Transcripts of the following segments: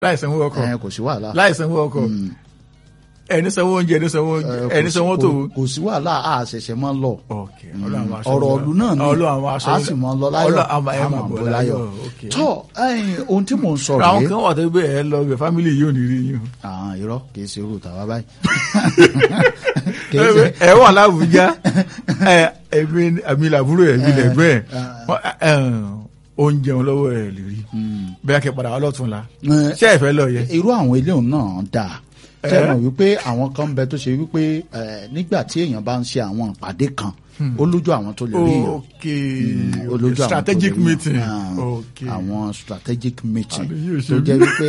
láì sanwó ọkọ̀ ẹ kò sí wàhálà. láì sanwó ọkọ̀ ẹni sanwó oúnjẹ ẹni sanwó Ẹ, kò ẹni sí- sanwó kò- tó. kò sí wàhálà a ṣẹ̀ṣẹ̀ máa ń lọ. ok Ọlọ́run àwọn aṣọ ọ̀rọ̀ wa. ọ̀lù náà ni Ọlọ́run àwọn aṣọ a sì mọ lọ láyọ̀ Ọlọ́run àwọn ẹ̀ a máa máa bọ̀ bọ̀ láyọ̀. ok. tọ́ ẹ̀yin, ohun tí mò ń sọ àwọn rèé kan wà tó gbé ẹ lọ bẹ fámìlì yìí ò ní rí yín o. àwọn irọ́ kì í ṣe irú tàwa báyìí. Kì í ṣe- ẹ wà láwùjá ẹ ẹbí àmì làbúrò ẹ bí lẹgbẹ ẹ oúnjẹ wọn lọ́wọ́ ẹ lè rí bẹ́ẹ̀ kẹ́ padà wà lọ́tún la Ẹ, ṣé ẹ fẹ́ lọ yẹ. irú àwọn eléyìí náà dáa ṣe mọ̀ wípé àwọn kan ń bẹ tó ṣe wípé ẹ, nígbà tí èèyàn bá ń ṣe àwọn ìpàdé kan ó lójú àwọn tó lè rí èèyàn ok ó lójú àwọn tó strategic lè rí èèyàn. meeting Ah, ok àwọn strategic meeting Àbí yóò ṣe tó jẹ́ wípé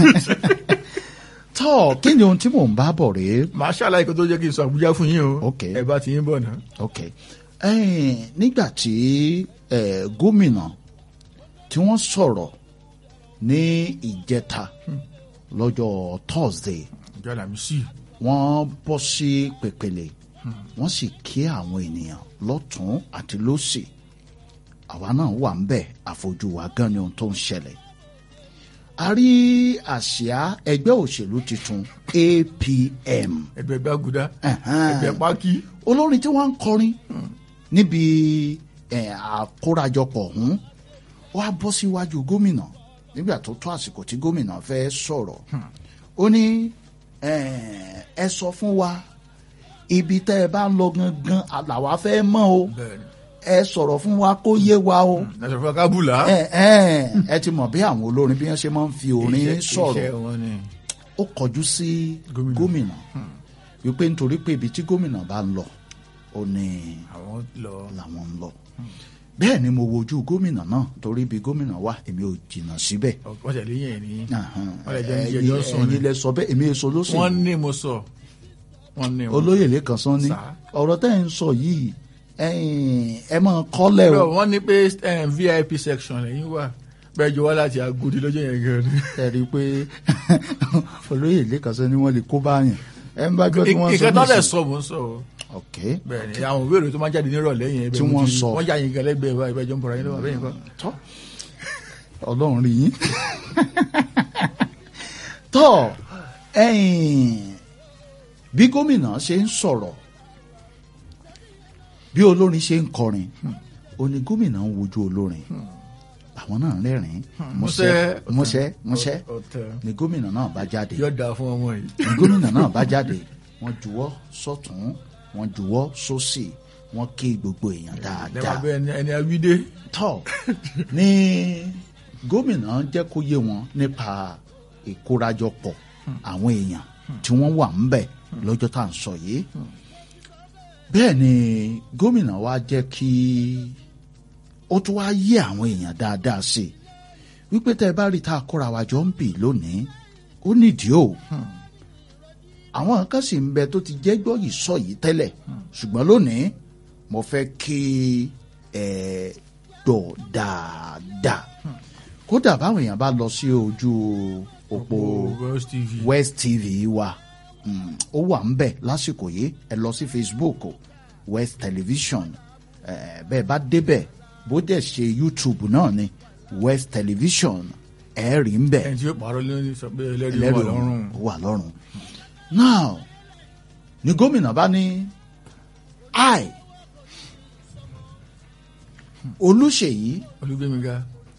tọ́ kí ni ohun tí mò ń bá bọ̀ rèé màá ṣàlàyé kó tó jẹ́ kí n sọ àbújá fún yín o Ok. ẹ bá ti yín bọ̀ náà. ok ẹ̀yìn nígbà tí ẹ, gómìnà tí wọ́n sọ̀rọ̀ ní ìjẹta lọ́jọ́ Thursday ìjọ làmísì wọ́n bọ́ sí pèpèlè wọ́n sì kí àwọn ènìyàn lọ́tún àti lósì àwa náà wà ń bẹ̀ àfojú wa gan ni ohun tó ń ṣẹlẹ̀ a rí àsíá ẹgbẹ́ òṣèlú tuntun APM ẹgbẹ́ gbàgùdá Ẹ̀hẹ́n. ẹgbẹ́ pákí olórin tí wọ́n ń kọrin níbi ẹ̀, àkórajọpọ̀ ọ̀hún wá bọ́ síwájú gómìnà nígbà tó tó àsìkò tí gómìnà fẹ́ sọ̀rọ̀ ó ní ẹ̀, ẹ sọ fún wa ibi tẹ́ ẹ bá ń lọ gangan làwa fẹ́ mọ̀ o bẹ́ẹ̀ ni ẹ sọ̀rọ̀ fún wa kó yé wa o ẹsẹ̀ fún kábùlà. ẹ ẹ ẹ ti mọ̀ bí àwọn olórin bí wọ́n ṣe máa ń fi orin Iṣẹ́- sọ̀rọ̀ iṣẹ́ wọn ni. ó kọjú sí Gómìnà. gómìnà wípé nítorí pé ibi tí gómìnà bá ń lọ ó ní àwọn lọ. làwọn ń lọ bẹ́ẹ̀ ni mo wojú gómìnà náà torí ibi gómìnà wà èmi ò jìnnà síbẹ̀ wọ́n tẹ̀lé yẹn ni. Ahan. wọ́n lè jẹ́ ní Ẹ̀yin- ẹjọ́ sùn ni. ẹ̀yin lẹ sọ bẹ́ẹ̀ èmi èso ló sì wọ́n ní mo sọ. wọ́n ní mo. olóyè lẹ́kan sán ní Sà. ọ̀rọ̀ tẹ́ ẹ̀ ń sọ yìí ẹ̀yin, ẹ máa kọ́lẹ̀ o Bro, wọ́n ní pé eh, vip section lẹ́yìn wà bẹ́ẹ̀ jọ wá láti Agodi lọ́jọ́ yẹn gan ni. ẹ rí i pé olóyè lẹ́kan sán ní wọ́n lè kó báyàn ẹ ń bá gbọ́ tí wọ́n sọ ìkan tó lẹ̀ nísìnyí. sọ mò ń sọ o. ok bẹ́ẹ̀ ni àwọn òwe èrò tó máa ń jáde nírọ̀lẹ́ yẹn. Tí wọ́n sọ. wọ́n yà yín gan lẹ́gbẹ̀ẹ́ wa ìbẹ́jọ́ ń bọ̀ra yín lọ́wọ́ bẹ́ẹ̀ nǹkan. tọ́ ọlọ́run rí yín tọ́ ẹ̀yìn bí gómìnà ṣe ń sọ̀rọ̀ bí olórin ṣe ń kọrin ó ní gómìnà ń wojú olórin àwọn náà rẹ́rìn-ín músẹ́ músẹ́ músẹ́ ọ̀tẹ̀ ni gómìnà náà bá jáde yóò dáa fún ọmọ yìí. ni gómìnà náà bá jáde wọ́n juwọ́ sọ́tún wọ́n juwọ́ sósì wọ́n kí gbogbo èèyàn lẹ́wọ̀n dáadáa abẹ́ ẹni ẹni awídé. tọ́ ní gómìnà jẹ́ kó yé wọn nípa ìkórajọpọ̀ àwọn èèyàn tí wọ́n wà ń bẹ̀ lọ́jọ́ tá à ń sọ yìí bẹ́ẹ̀ ni gómìnà wa jẹ́ kí ó tún wá yé àwọn èèyàn dáadáa sí i wípé tẹ́ ẹ bá rí tá a kóra wa jọ ń bì lónìí ó nídìí o àwọn kan sì ń bẹ tó ti jẹ́ gbọ́ yìí sọ yìí tẹ́lẹ̀ ṣùgbọ́n lónìí mo fẹ́ kí ẹ gbọ́ dáadáa kódà báwọn èèyàn bá lọ sí ojú òpó West TV. West TV wa mm, ó wà ń bẹ̀ lásìkò yìí ẹ lọ sí Facebook o, West Television ẹ bẹ́ẹ̀ bá débẹ̀ bó dẹ̀ ṣe YouTube náà ni West Television ẹ rí ń bẹ̀ ẹni tí yóò pààrọ̀ lórí sọ pé ẹlẹ́rìí wà ẹlẹ́rìí lọ́rùn. ó wà lọ́rùn now ni gómìnà bá ní i olùṣèyí olúgbémiga.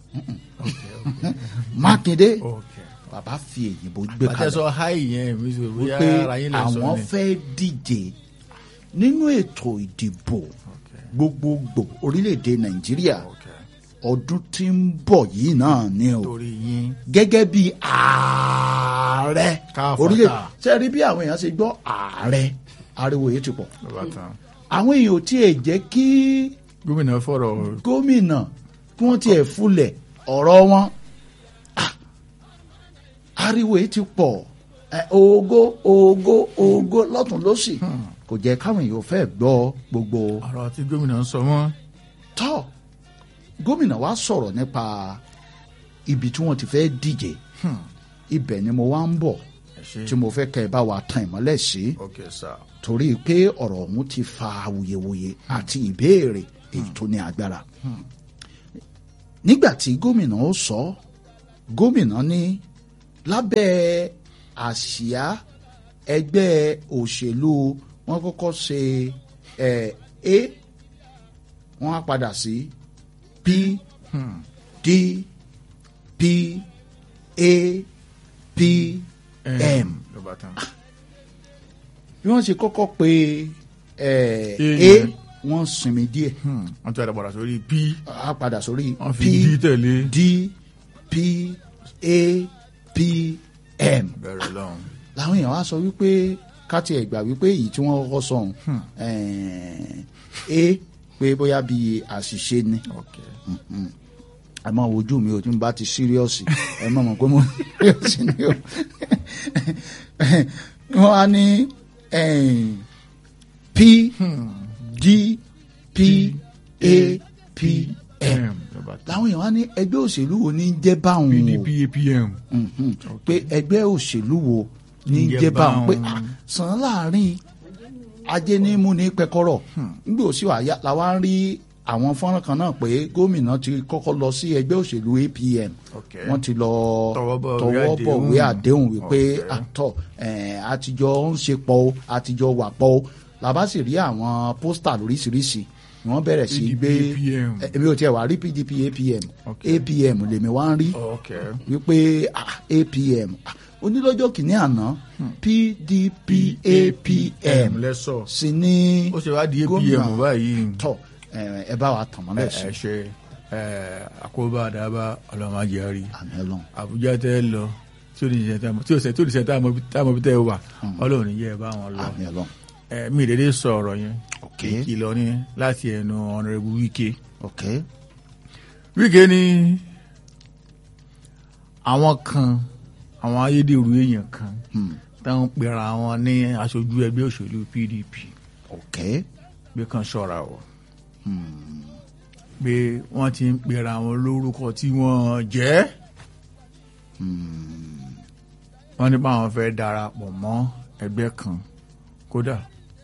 mákindé ok. bàbá fi èyìnbó gbé bàtẹ́ kalẹ̀ sọ háì yẹn mi sọ bóyá wípé ara yín lè sọ àwọn ni. fẹ́ díje nínú ètò ìdìbò gbogbogbò orílẹ̀-èdè nàìjíríà ok. ọdún tí ń bọ̀ yìí náà ni o torí yín. gẹ́gẹ́ bí ààrẹ Káfàtà. orílẹ̀ ṣe rí bí àwọn èèyàn ṣe gbọ́ ààrẹ ariwo yìí ti pọ̀ lọ́ba tán. àwọn èèyàn ò tiẹ̀ jẹ́ kí gómìnà fọ̀rọ̀ gómìnà kí wọ́n tiẹ̀ fulẹ̀ ọ̀rọ̀ wọn Ah, ariwo yìí ti pọ̀ ẹ, ògo ògo ògo lọ́tún lọ́sì kò jẹ́ káwọn èèyàn fẹ́ gbọ́ gbogbo ọ̀rọ̀ tí gómìnà ń sọ mọ́. tọ́ gómìnà wa sọ̀rọ̀ nípa ibi tí wọ́n ti fẹ́ díje ibẹ̀ ni mo wá ń bọ̀ ẹ ṣe. tí mo fẹ́ kẹ́ ẹ bá wa tan ìmọ́lẹ̀ sí ok sir. torí pé ọ̀rọ̀ ọ̀hún ti fa awuyewuye àti ìbéèrè èyí tó ní agbára. nígbà tí gómìnà ó sọ gómìnà ní lábẹ́ àsíá ẹgbẹ́ òṣèlú wọ́n kọ́kọ́ ṣe ẹ̀ a wọ́n á padà sí p d p a p m ló bá tán. bí wọ́n ṣe kọ́kọ́ pe ẹ̀ A a yẹn. wọ́n sinmi díẹ̀ Hmm, wọ́n tún àdàpọ̀dà sórí p á padà sórí wọ́n p fi d tẹ̀lé d p a p m bẹ̀rẹ̀ lọ́hùn. làwọn èèyàn wá sọ wípé káti ẹ̀ gbà wípé èyí tí wọ́n kọ́kọ́ sọ ọ̀hún a pé bóyá bíi àṣìṣe ni Okay. ẹ máa wojú mi o tí n bá ti síríọ̀sì ẹ máa mọ̀ pé mo síríọ̀sì ni o wọ́n á ní eh, p d p a p m M ló bá tán. làwọn èèyàn wá ní ẹgbẹ́ òṣèlú wo ní jẹ́ báwọn o pdp apm. Mhm. pé ẹgbẹ́ òṣèlú wo ní Ń jẹ́ jẹ́ báwọn pé báwọn. ah, sàn án láàrin ajé ní mú ní pẹkọrọ nígbà òsì wà yá làwa ń rí àwọn fọ́nrán kan náà pé gómìnà ti kọ́kọ́ lọ sí ẹgbẹ́ òṣèlú APM Okay. wọ́n ti lọ Tọwọ́ bọ̀ ìwé tọwọ́ bọ̀ àdéhùn. ìwé àdéhùn wípé Okay. àtọ̀ àtijọ́ ń ṣe pọ̀ o àtijọ́ wà pọ̀ o làbá sì rí àwọn pósítà lóríṣiríṣi ni wọ́n bẹ̀rẹ̀ sí í gbé PDP, APM. Eh, èmi ò tiẹ̀ wá rí PDP APM Okay. APM lèmi wá ń rí Okay. wípé ah, APM ah, onílọ́jọ́ kìíní àná PDP APM lẹ́sọ̀. sì ní ó ṣe wá di gómìnà apm báyìí. tọ̀ ẹ ẹ bá wa tàn mọ́lẹ̀ sí ẹ ṣe ẹ, àkóbá àdábà ọlọmọdéyàrí àmì ọlọ́run àbújá tẹ lọ tí ò ní ṣe tá tí ò ṣe tí ò ní ṣe tá a mọ bí tẹ wà ọlọ́run yẹ ẹ bá wọn lọ àmì ọlọ́run ẹ mi ìdédé sọ ọ̀rọ̀ yẹn ok ìkìlọ̀ ni láti ẹnu ọ̀nàrẹ́bù wíkẹ́ ok wíkẹ́ ni àwọn kan àwọn ayédèrú èèyàn kan hmm, táwọn pera wọn ní aṣojú ẹgbẹ́ òṣèlú pdp ok pé kan ṣọ́ra o pé wọ́n ti ń pera wọn lórúkọ tí wọ́n jẹ́ wọ́n ní báwọn fẹ́ darapọ̀ mọ́ ẹgbẹ́ kan kódà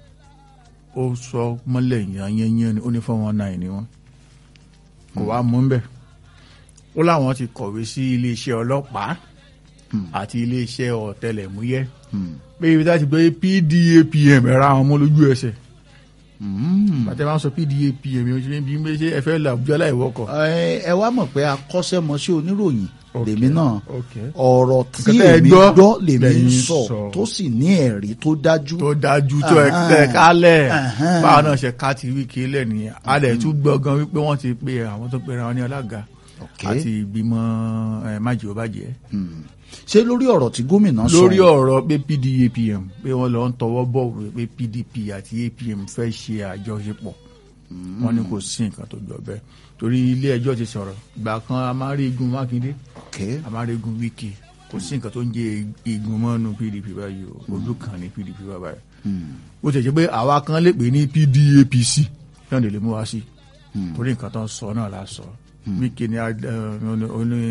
ó sọ mọ́lẹ̀ yanyanyan ni ó ní four one nine ni wọ́n kò wá mú bẹ́ẹ̀ ó láwọn ti kọ̀wé sí iléeṣẹ́ ọlọ́pàá àti iléeṣẹ́ ọ̀tẹlẹ̀múyẹ́ hmm, pé ibi tá a ti gbé pdapm ẹ̀rọ àwọn ọmọ lójú ẹsẹ̀ hmm. bàtẹ́ máa ń sọ pdapm yóò ṣe bí ṣe ẹ fẹ́ là Àbújá láì wọkọ̀. ẹ ẹ wá mọ̀ pé akọ́ṣẹ́mọṣẹ́ oníròyìn Ok, lèmi náà ok. ọ̀rọ̀ tí Nǹkan tẹ́ ẹ èmi gbọ́ gbọ́ lèmi ń lẹ́yìn sọ sọ. tó sì ní ẹ̀rí tó dájú tó dájú tó ẹ Ahán. tẹ kálẹ̀ Ahán. báwa náà ṣe ká ti wí kílẹ̀ nìyẹn a lè tún gbọ́ gan wípé wọ́n ti pe àwọn tó pera wọn ní alága Ok. àti ìgbìmọ̀ ẹ, májèlé ó bàjẹ́ Hmm. ṣé lórí ọ̀rọ̀ tí gómìnà sọ lórí ọ̀rọ̀ pé pdapm pé wọ́n lọ ń tọwọ́ bọ̀ wí pé pdp àti apm fẹ́ ṣe àjọṣepọ̀ wọ́n ní kò sí nǹkan tó jọ bẹ́ẹ̀ torí ilé ẹjọ́ ti sọ̀rọ̀ ìgbà kan a máa rí igun mákindé ok a máa rí igun wíkì kò sí nǹkan tó ń jẹ igun mọ́nu pdp báyìí o ojú kan ní pdp báyìí Hmm. ó ti jẹ́ pé àwa kan lè pè ní pdapc náà lè lè mú wa sí torí nǹkan tó ń sọ náà la sọ wíkì ni a- eh, ó ní- ó ní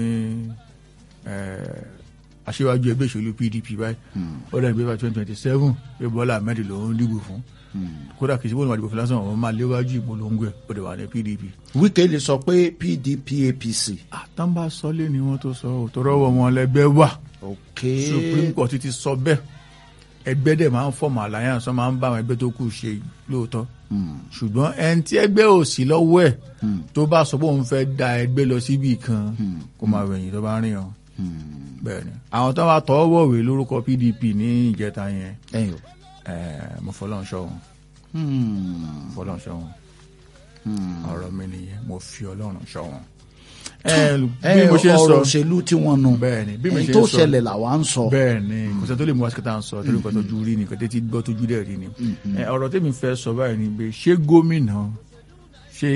eh, aṣíwájú ẹgbẹ́ ìṣèlú pdp báyìí ó dẹ̀ gbé bá twenty twenty seven pé bọ́lá ahmed lòún dìbò fún kódà kìí ṣe bóun máa dìbò fún lásán òun máa léwájú ìpolongo ẹ̀ ó dẹ̀ wà ní pdp. Wike lè sọ pé PDP APC àtàǹbà sọlé ni wọ́n tó sọ ọ́ tó rọ́wọ́ wọn lẹ́gbẹ́ wà ok supreme court ti sọ bẹ́ẹ̀ ẹgbẹ́ dẹ̀ máa ń fọ̀mù alliance wọ́n máa ń bá àwọn ẹgbẹ́ tó kù ṣe lóòótọ́ ṣùgbọ́n ẹni tí ẹgbẹ́ ò sí lọ́wọ́ ẹ̀ tó bá sọ pé òun fẹ́ da ẹgbẹ́ lọ síbi kan kó máa wẹ̀yìn tó bá rìn ọ́ bẹ́ẹ̀ ni àwọn tó bá tọwọ́ bọ̀wé lórúkọ pdp ní ìjẹta yẹn ẹ̀yin o ẹ̀ẹ́ mo fọlọ́n ṣọ́ wọn Hmm. fọlọ́n ṣọ́ wọn Hmm. ọ̀rọ̀ mi nìyẹn mo fi ọlọ́run ṣọ́ wọn. ẹ ẹ bí mo ṣe ń sọ ọ̀rọ̀ òṣèlú tí wọ́n nu bẹ́ẹ̀ ni bí mo èyí ṣe tó ń sọ ṣẹlẹ̀ làwa ń sọ bẹ́ẹ̀ ni kò sẹ́ni tó lè mú wáṣíkà ń sọ torí nǹkan tó ju rí ni nǹkan tó ti gbọ́ tó ju dẹ̀ rí ni. Ẹ, ọ̀rọ̀ tèmi fẹ́ sọ báyìí ni pé ṣé gómìnà ṣé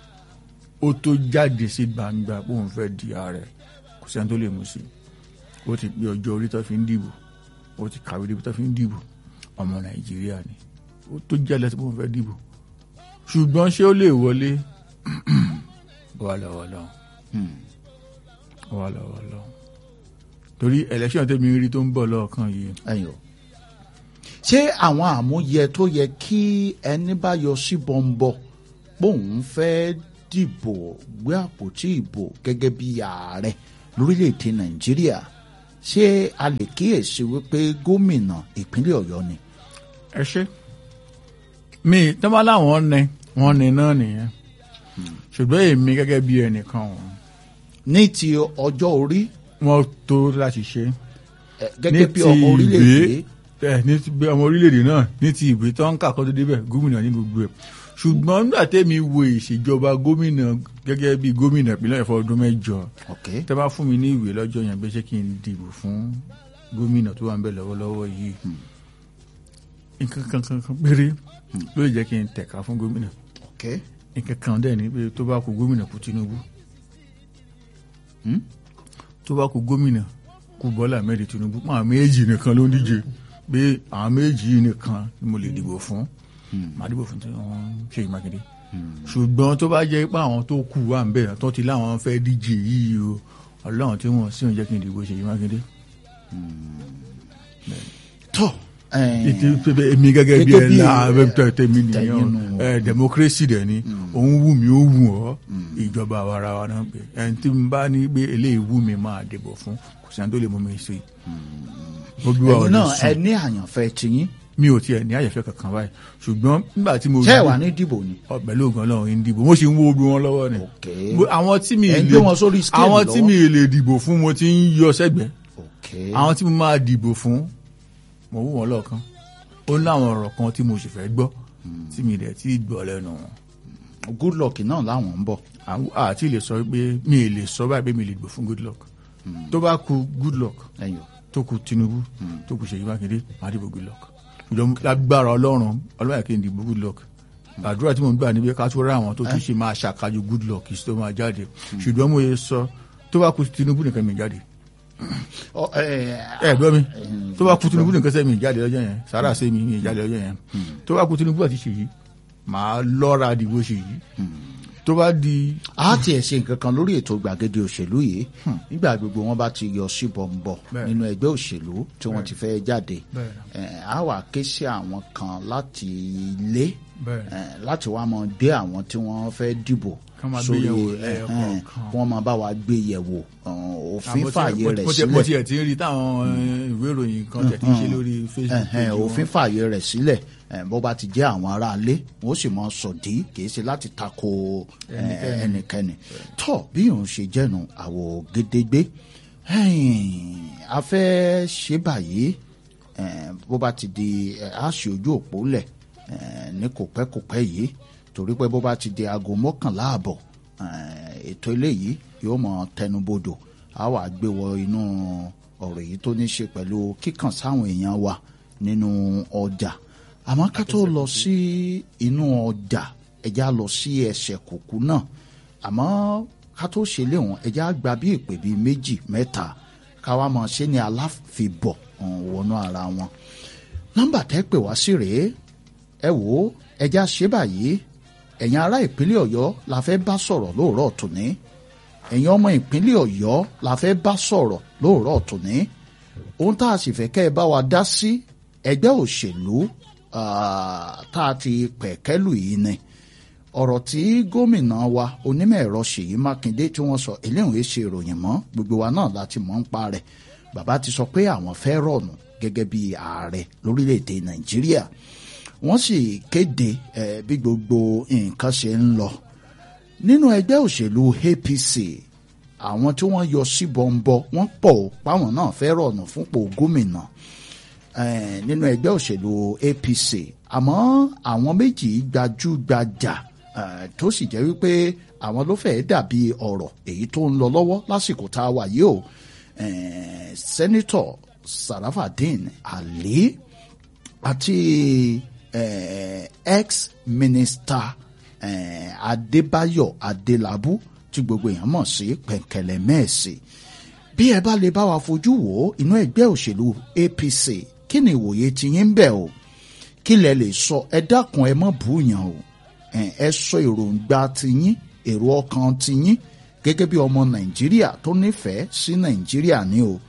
ó tó jáde sí gbangba pé òun fẹ́ di ààrẹ kò sẹ́ni tó lè mú sí ó ti pé ọjọ́ orí tó fi ń dìbò ó ti kàwé débi tó fi ń dìbò ọmọ nàìjíríà ni ó tó jáde sí pé òun fẹ́ dìbò ṣùgbọ́n ṣé ó lè wọlé wà lọ́wọ́ lọ́wọ́ Hmm. wà lọ́wọ́ lọ́wọ́ torí election tẹ́mi rí tó ń bọ̀ lọ́ọ̀kan yìí ẹ̀yin o ṣé àwọn àmúyẹ tó yẹ kí ẹni bá yọ sí bọ́ńbọ́ bóun fẹ́ dìbò gbé àpótí ìbò gẹ́gẹ́ bí ààrẹ lórílẹ̀‐èdè nàìjíríà ṣé a lè kíyèsí wípé gómìnà ìpínlẹ̀ ọ̀yọ́ ni. ẹ ṣe mi tọ́ba láwọn ní wọ́n ní náà nìyẹn ṣùgbọ́n èmi gẹ́gẹ́ bí ẹnìkan wọn ní ti ọjọ́ orí wọ́n tó láti ṣe eh, gẹ́gẹ́ bí ọmọ orílẹ̀-èdè ẹ ní ti bí ọmọ orílẹ̀-èdè náà ní ti ìwé tó ń kà kọ́ tó débẹ̀ gómìnà ní gbogbo ẹ̀ ṣùgbọ́n nígbà tẹ́mi wo ìṣèjọba gómìnà gẹ́gẹ́ bí gómìnà ìpínlẹ̀ ẹ̀fọ́ ọdún mẹ́jọ ok tẹ́ bá fún mi ní ìwé lọ́jọ́ yẹn pé ṣé kí n dìbò fún gómìnà tó wà ń bẹ̀ lọ́wọ́lọ́wọ́ yìí nǹkan kan kan kan péré ló lè jẹ́ kí n tẹ̀ka fún gómìnà ok nǹkan kan dẹ̀ ni pé tó bá kú gómìnà kú Tinubu Hmm? tó bá kú gómìnà kú Bọ́lá Ahmed Tinubu pọ́n àwọn méjì nìkan ló ń díje pé àwọn méjì yìí nìkan ni mo lè dìbò fún màá dìbò fún tí wọ́n Ṣèyí Mákindé ṣùgbọ́n tó bá jẹ́ pé àwọn tó kù wà ń bẹ̀ tó ti láwọn fẹ́ díje yìí o ọlọ́run tí wọ́n sì ń jẹ́ kí n dìbò Ṣèyí Mákindé. tó eh, ètò pépé èmi gẹ́gẹ́ bí Gẹ́gẹ́ ẹ bí la ẹ- tẹ- tẹ̀mí tẹ̀yìn nìyẹn nù. ẹ democracy dẹ̀ ni òun wù mí ó wù ọ́ ìjọba àwarawa náà pé ẹni tí n bá ní pé eléyìí wù mí máa dìbò fún kò sí ẹni tó lè mú mi sí i. mo bí wa ẹ̀yin ọ̀dọ̀ náà ẹ sùn ní àyànfẹ́ tiyín mi ò tiẹ̀ ní àyẹ̀fẹ́ kankan báyìí ṣùgbọ́n nígbà tí mo ṣé ẹ wà ní dìbò ni. ọ pẹ̀lú ògùn ọlọ́run ń dìbò mo sì ń wo ogun wọn lọ́wọ́ ni ok Mo- àwọn tí mi Ẹ ń lè gbé wọn sórí scale àwọn tí lọ́wọ́. mi lè dìbò fún mo ti ń yọ sẹ́gbẹ̀ẹ́ ok àwọn tí mo máa dìbò fún mo wù wọn lọ́ọ̀kan ó láwọn ọ̀rọ̀ kan tí mo sì fẹ́ gbọ́ tí mi dẹ̀ tí gbọ́ lẹ́nu wọn good luck náà làwọn ń bọ̀. Àwọn- àti lè sọ pé mi ì lè sọ báyìí pé mi lè dìbò fún good luck tó bá ku good luck ẹ̀yin o. tó ku Tinubu tó ku Ṣèyí Mákindé máa dìbò good luck ṣùgbọ́n lágbára Ọlọ́run Ọlọ́run kì í dìbò good luck àdúrà tí mo ń gbà níbi ká tó rá àwọn tó tún ṣe máa ṣàkájú good luck kì í tó máa jáde ṣùgbọ́n mo yẹ sọ tó bá ku Tinubu nìkan mi jáde Ọ, eh, ẹ gbọ́ mi tó bá kú Tinubu nìkan sẹ́mi ìjáde lọ́jọ́ yẹn sára sẹ́mi mi ìjáde lọ́jọ́ yẹn tó bá kú Tinubu àti Ṣèyí màá lọ́ra dìbò Ṣèyí tó bá di a tiẹ̀ ṣe nǹkan kan lórí ètò gbàgede òṣèlú yìí nígbà gbogbo wọn bá ti yọ síbọ̀nbọ̀ Bẹ́ẹ̀. nínú ẹgbẹ́ òṣèlú tí wọ́n ti fẹ́ jáde Bẹ́ẹ̀. Eh, a wà ké sí àwọn kan láti ilé Bẹ́ẹ̀. eh, láti wá mọ gbé àwọn tí wọ́n fẹ́ dìbò Kán máa gbé yẹ̀wò eh, lẹ́yọ eh, kọ̀ọ̀kan. wọ́n máa bá wa gbé yẹ̀wò eh, òfin fààyè rẹ̀ mo sílẹ̀ tiẹ̀ ti rí táwọn eh, ìwé ìròyìn kan tẹ̀ ti ṣe lórí Facebook ẹ̀hẹ̀n, page wọn. òfin fààyè rẹ̀ sílẹ̀ eh, bó bá ti jẹ́ àwọn aráalé wọ́n sì mọ sọ̀dí kìí ṣe láti tako eh, Ẹnikẹ́ni. ẹnikẹ́ni tọ́ bí òun ṣe jẹ́nu àwọ̀ gédégbé ẹ̀yìn, a fẹ́ ṣe báyìí eh, bó bá ti di eh, a ṣe ojú òpó lẹ̀ eh, ní kò pẹ́ kò pẹ́ yìí torí pé bó bá ti di aago mọ́kànlá àbọ̀ eh, ètò eléyìí yóò mọ tẹnubodò a wà gbé wọ inú ọ̀rọ̀ yìí tó ní ṣe pẹ̀lú kíkàn sáwọn èèyàn wa nínú ọjà àmọ́ ká tó lọ sí inú ọjà ẹja lọ sí ẹsẹ̀ kùkú náà àmọ́ ká tó ṣe léwọn ẹja gba bí ìpè bíi méjì mẹ́ta ká wá mọ̀ ṣe ní aláfibọ̀ um, wọnú ara wọn nọ́mbà tẹ́ pè wá sí rèé ẹ wò ó ẹja ṣe báyìí ẹ̀yin ará ìpínlẹ̀ ọ̀yọ́ la fẹ́ bá sọ̀rọ̀ lóòrọ̀ tòní ẹ̀yin ọmọ ìpínlẹ̀ ọ̀yọ́ la fẹ́ bá sọ̀rọ̀ lóòrọ̀ tòní ohun tá a sì fẹ́ kẹ́ ẹ bá wa dá sí ẹgbẹ́ òṣèlú ah, tá a ti pẹ̀kẹ́lù yìí ni ọ̀rọ̀ tí gómìnà wa onímọ̀ ẹ̀rọ Ṣèyí Mákindé tí wọ́n sọ eléyìí ṣe ìròyìn mọ́ gbogbo wa náà láti mọ̀ ń pa rẹ̀ bàbá ti sọ pé àwọn fẹ́ rọ̀nù gẹ́gẹ́ bí ààrẹ lórílẹ̀‐èdè Nàìjíríà wọ́n sì kéde eh, bí gbogbo nǹkan ṣe ń lọ nínú ẹgbẹ́ òṣèlú APC àwọn tí wọ́n yọ sí bọ́ńbọ́ wọ́n pọ̀ ó páwọn náà fẹ́ rọ̀nù fúnpò gómìnà eh, nínú ẹgbẹ́ òṣèlú APC àmọ́ àwọn méjì gbajúgbajà eh, tó sì jẹ́ wípé àwọn ló fẹ́ẹ́ dàbí ọ̀rọ̀ èyí tó ń lọ lọ́wọ́ lásìkò tá a wà yìí o eh, sẹ́nitọ̀ Sarafadeen Ali àti eh, ex-minister eh, Adébáyọ̀ Adélabú tí gbogbo èèyàn mọ̀ sí pẹ̀kẹ̀lẹ̀ mẹ́ẹ̀sì bí ẹ bá lè bá wa fojú wò ó inú ẹgbẹ́ òṣèlú APC kí ni ìwòye tiyín ń bẹ̀ o kí lẹ lè sọ ẹ dákun ẹ mọ̀ búyàn o ẹ ẹ sọ èròǹgbà tiyín èrò ọkàn tiyín gẹ́gẹ́ bí ọmọ Nàìjíríà tó nífẹ̀ẹ́ sí Nàìjíríà ni o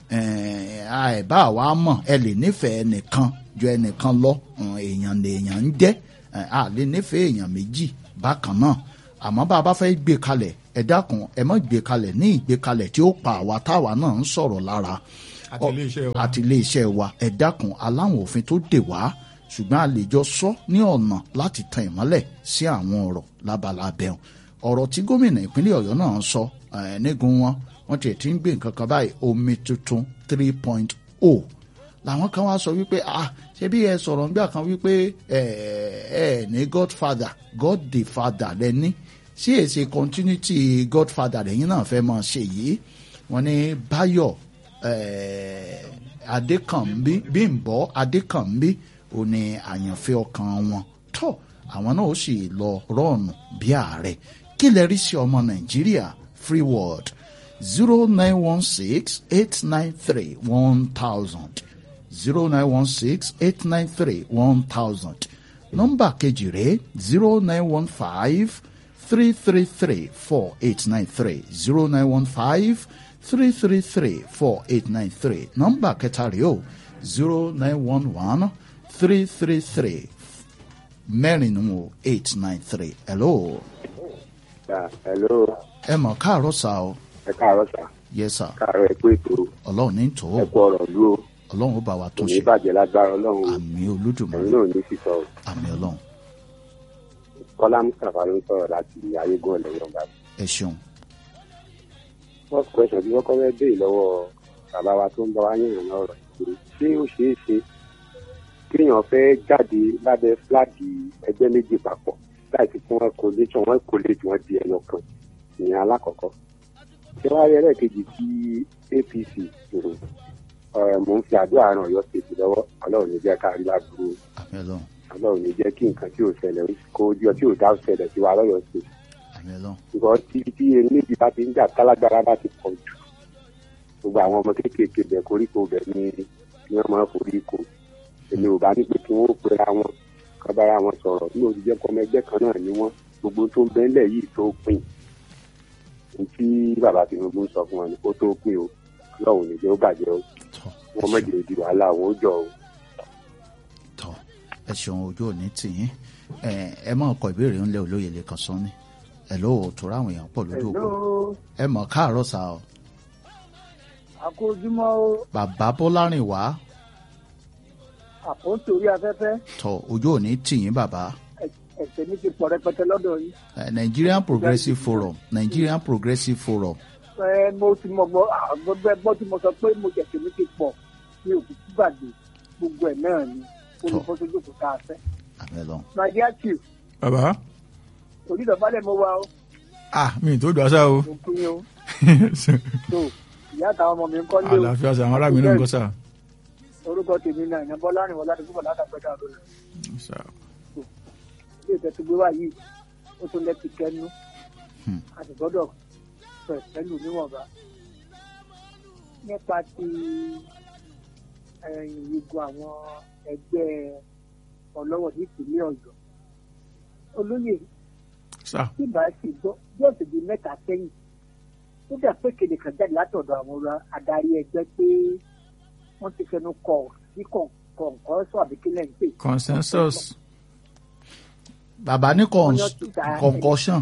ẹ bá wa mọ̀ ẹ lè nífẹ̀ẹ́ ẹnìkan ju ẹnìkan lọ um, èèyàn lèèyàn ń jẹ́ ẹ, a lè nífẹ̀ẹ́ èèyàn méjì bákan náà àmọ́ bá a bá fẹ́ gbé kalẹ̀ ẹ dákun ẹ má gbé kalẹ̀ ní ìgbé kalẹ̀ tí ó pa àwa táwa náà ń sọ̀rọ̀ lára Àti ilé-iṣẹ́ wa. àti iléeṣẹ́ wa ẹ dákun aláwọn òfin tó dè wá ṣùgbọ́n a lè jọ sọ ní ọ̀nà láti tan ìmọ́lẹ̀ sí àwọn ọ̀rọ̀ lábala abẹ́hùn ọ̀rọ̀ tí gómìnà ìpínlẹ̀ ọ̀yọ́ náà sọ eh, nígun wọn wọ́n tiẹ̀ ti ń gbé nǹkan kan báyìí omi tuntun three point oh làwọn kan wá sọ wípé ah ṣé bí ẹ sọ̀rọ̀ nígbà kan wípé ẹ ẹ ní godfather god the father lẹ́ni sí èsì continuity godfather lẹ́yìn náà fẹ́ máa ṣe yìí wọ́n ní báyọ̀ eh, adékànbí bímbọ́ adékànbí ò ní àyànfẹ́ ọkàn wọn tó àwọn náà ó sì lọ rọ́ọ̀nù bí ààrẹ kí lè rí sí ọmọ nàìjíríà free world zero nine one six eight nine three one thousand zero nine one six eight nine three one thousand nọ́mbà kejì rẹ̀ zero nine one five three three three four eight nine three zero nine one five three three three four eight nine three nọ́mbà kẹta rẹ̀ o zero nine one one three three three mẹ́rin nù o eight nine three hello Yeah, hello ẹ mọ̀ káàárọ̀ sá o ẹ káàárọ̀ sà yes sir káàárọ̀ ẹ kú ètò ọlọ́run ní tó ẹ kú ọ̀rọ̀ lú o ọlọ́run ó bá wa kò tún ní ṣe bàjẹ́ lágbára ọlọ́run o àmì ẹ̀yin olódùmarè náà ní sísọ o àmì ọlọ́run kọ́lá mustapha ló ń sọ̀rọ̀ láti ayégún ọ̀lẹ́yìn ọ̀gá ẹ ṣeun first question tí wọ́n kọ́ fẹ́ béèrè lọ́wọ́ bàbá wa tó ń bá wa yànnà náà rọ̀ pé ṣé ó ṣeé ṣe kéèyàn fẹ́ jáde lábẹ́ fúláàgì ẹgbẹ́ méjì papọ̀ láì fi fún wọn kò lè tí wọn kò lè tí wọn di ẹyọ kan ìyẹn alákọ̀ọ́kọ́ ṣé wàá rí ẹlẹ́ẹ̀kejì tí apc mhm, ẹ̀, mò ń fi àdúrà ran ọ̀yọ́ state lọ́wọ́ ọlọ́run ní jẹ́ ká rí láburú àmì ọlọ́run ọlọ́run ní jẹ́ kí nǹkan tí ò ṣẹlẹ̀ kó ojú ọtí ò dá ṣẹlẹ̀ sí wa lọ́yọ̀ state àmì ọlọ́run ṣùgbọ́n tí tí erin méjì bá ti ń jà tálágbára bá ti pọ̀ jù gbogbo àwọn ọmọ kéékèèké bẹ̀ koríko bẹ̀ ni ni wọ́n máa forí ko èmi ò bá ní pé kí wọ́n ó pera wọn kán bára wọn sọ̀rọ̀ ní òjijẹ́ kọ́mọ ẹgbẹ́ kan náà ni wọ́n gbogbo tó ń bẹ́ńlẹ̀ yìí tó pin ní tí bàbá Tinubu ń sọ fún wọn ni kó tó pin o lọ́hùn níjẹ́ ó bàjẹ́ o tọ́ wọ́n mọ̀jẹ̀ di wàhálà àwọn ó jọ o. tọ́ ẹ ṣeun ojú òní tìyín ẹ ẹ máa kọ ìbéèrè ńlẹ olóye lè kàn sán ni ẹ ló tó ráwọn èèyàn pọ̀ lójú òpó ẹ mọ̀ káàárọ̀ sá o àkójúmọ́ ó bàbá bọ́lárìn wá àpótí orí afẹ́fẹ́ tọ́ ojú òní tìyín bàbá ẹ̀sẹ̀ mi ti pọ̀ rẹpẹtẹ lọ́dọ̀ yìí. Eh, Nigerian Progressive Forum Nigerian Progressive Forum ẹ mo ti mọ gbọ́ gbogbo ẹgbọ́ tí mo sọ pé mo jẹ̀sẹ̀ mi ti pọ̀ mi ò fi gbàgbé gbogbo ẹ̀ náà ni olùkọ́sójú kò ká fẹ́. àmì ọlọ́run my dear chief bàbá onídọ̀bálẹ̀ mo wá o ah mi ì tó dùn àṣà o mo kí yín o tó ìyá àtàwọn ọmọ mi ń kọ́ lé o àlàáfíà sà àwọn ará mi náà ń kọ́ sà. orúkọ tèmi náà ìyá bọ́lá rìn wọlé àdúgbò bọ̀lá àtàgbẹ́dà lónìí Sà. ilé ìtẹ́tù gbé wá yìí ó tún lẹ́tì kẹ́nu Hmm. a sì gbọ́dọ̀ fẹ̀ pẹ̀lú níwọ̀nba nípa ti ẹ̀yìn igun àwọn ẹgbẹ́ ọlọ́wọ̀ ní ìpínlẹ̀ ọ̀yọ́ olóyè sà tí bá sì gbọ́ bí ọ̀sẹ̀ bíi mẹ́ta sẹ́yìn ó dà pé kéde kan jáde látọ̀dọ̀ àwọn ọ̀rọ̀ adarí ẹgbẹ́ pé wọ́n ti fẹnu kọ̀ sí kọ̀ǹkọ́ sọ àbíkílẹ̀ ń pè consensus bàbá ní Wọ́n yọ títà concussion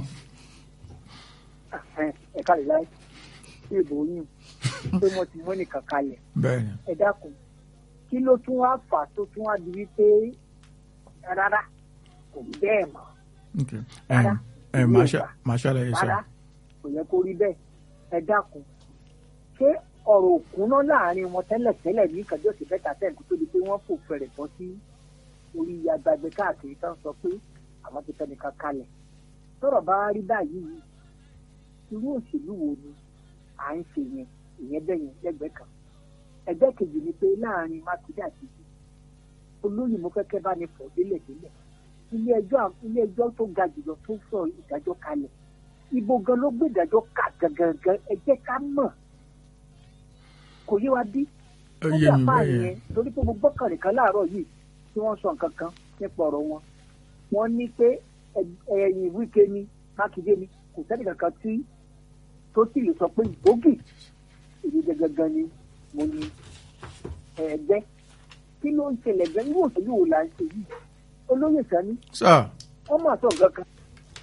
ẹ̀ka lè láì sí ìbò yín pé wọ́n ti mọ́ nìkan kalẹ̀ bẹ́ẹ̀ ni ẹ dákun kí ló tún wá fà tó tún wá di wípé rárá kò rí bẹ́ẹ̀ mọ́ ok Rárá. ẹ ẹ máa ṣá- máa ṣàlàyé rárá sà kò yẹ kó rí bẹ́ẹ̀ ẹ dákun ṣé ọ̀rọ̀ òkúná láàrin wọn tẹ́lẹ̀tẹ́lẹ̀ ní ìkàjọ́ òsì fẹ́ta tẹ́ǹkú tó di pé wọ́n fò fẹ̀rẹ̀ bọ́ sí orí agbègbè káàkiri tó ń sọ pé àwọn ti fẹ́nìkan kalẹ̀ tọ́rọ̀ bá rí báyìí irú òṣèlú wo ni à ń ṣe yẹn ìyẹn bẹ́ẹ̀ yẹn lẹ́gbẹ̀ẹ́ kan ẹgbẹ́ kejì ni pé láàrin mákindé àti ibi olóyè mo fẹ́ kẹ́ bá ní fọ̀ délẹ̀ délẹ̀ ilé ẹjọ́ ilé ẹjọ́ tó ga jùlọ tó sọ ìdájọ́ kalẹ̀ ibo gan ló gbé ìdájọ́ kà gangan ẹ jẹ́ ká mọ̀ kò yé wa bí ó wọ́n yé gbà mi fáà bẹ́ẹ̀ yẹn yẹn torí pé mo gbọ́kànlé kan láàárọ̀ yìí tí wọ́n sọ nǹkan kan nípa ọ̀rọ̀ wọn wọ́n ní pé ẹ- ẹ̀yìn wíkẹ́ ni mákindé ni kò sẹ́ni kankan tí tó sì lè sọ pé gbòógì èyí gangan ni mo ní ẹgbẹ́ kí ló ń ṣẹlẹ̀ gan irú òṣèlú wo là ń ṣe yìí olóyè sani sà wọ́n mà sọ nǹkan kan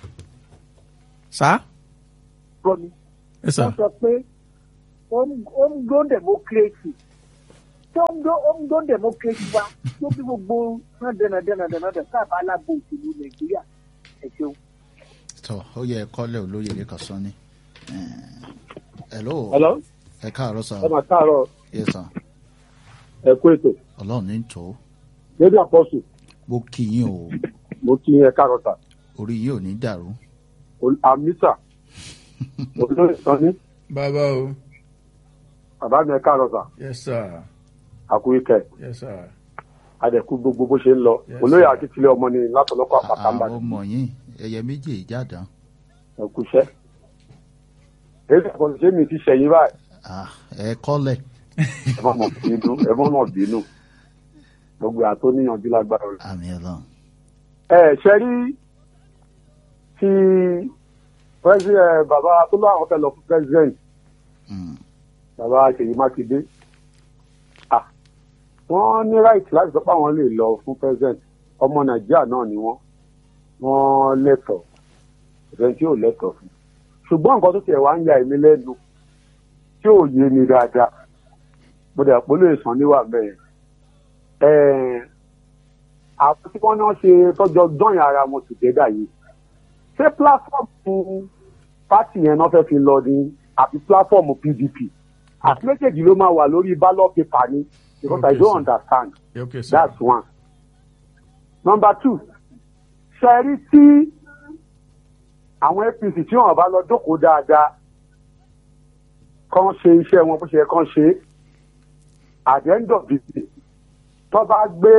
sà gbọ́ mi ẹ sà wọ́n sọ pé home- homegrown democracy tó ń dó ó ń dó democracy wa tó bí gbogbo náà dẹ̀nà dẹ̀nà dẹ̀nà dẹ̀ sábà alábò òṣèlú nàìjíríà ẹ ṣeun. tọ ó yẹ kọ́lẹ̀ olóyè lè kàn sán ni. hello Hello, ẹ káàárọ̀ sá ẹ máa káàárọ̀ yẹ sá ẹ kú ètò. ọlọ́run ní tó Dédé àpọ́sù, mo kí yín o mo kí ẹ káàárọ̀ sà. orí yìí ò ní dàrú. Ol- Àmísà, olóyè Sanni, bàbá o bàbá mi ẹ káàárọ̀ sà. yes sir Àkúríkẹ́, yes sir àdẹ̀kú gbogbo bó ṣe ń lọ. Yes, Olóyè sir. Akíntúlẹ̀ ọmọ ni látọ̀lọ́kọ̀ àpàtà ń àwọn bàjẹ́. ọmọ yín ẹyẹ méjì ìjàdán Ẹ kú iṣẹ́. Dédé àpọ́sù ṣé mi ti ṣẹ̀yìn báyìí? Ah, ẹ kọ́lẹ̀ Ẹ má mọ̀ bínú, ẹ má mọ̀ bínú. Gbogbo àtó níyànjú lágbára rẹ̀. àmì ọlọ́run Ẹ ṣe rí ti president bàbá tó láwọn fẹ́ lọ fún president Mm, bàbá Ṣèyí Mákindé ah wọ́n ní right láti sọ pé àwọn lè lọ fún president ọmọ Nàìjíríà náà ni wọ́n wọ́n lẹ́tọ̀ọ́ ìfẹ́ tí ò lẹ́tọ̀ọ́ fún ṣùgbọ́n nǹkan tó tiẹ̀ wá ń ya èmi lẹ́nu tí ò yé mi dáadáa mo dẹ̀ pé lè sàn níwà bẹ́ẹ̀ ẹ̀ẹ́n àwọn tí wọ́n náà ṣe tọ́jọ́ dọ́yìn ara wọn tùgẹ́dà yìí ṣé platform pátì yẹn náà fẹ́ fi lọ ní àbí platform PDP àti méjèèjì ló máa wà lórí ballot paper ni because I Okay, don't sir. understand Yeah, okay sir that's one. number two ṣẹ́rí tí àwọn APC tí wọ́n bá lọ jókòó dáadáa kàn ṣe iṣẹ́ wọn bó ṣe yẹ kàn ṣe at the end of the day tó bá gbé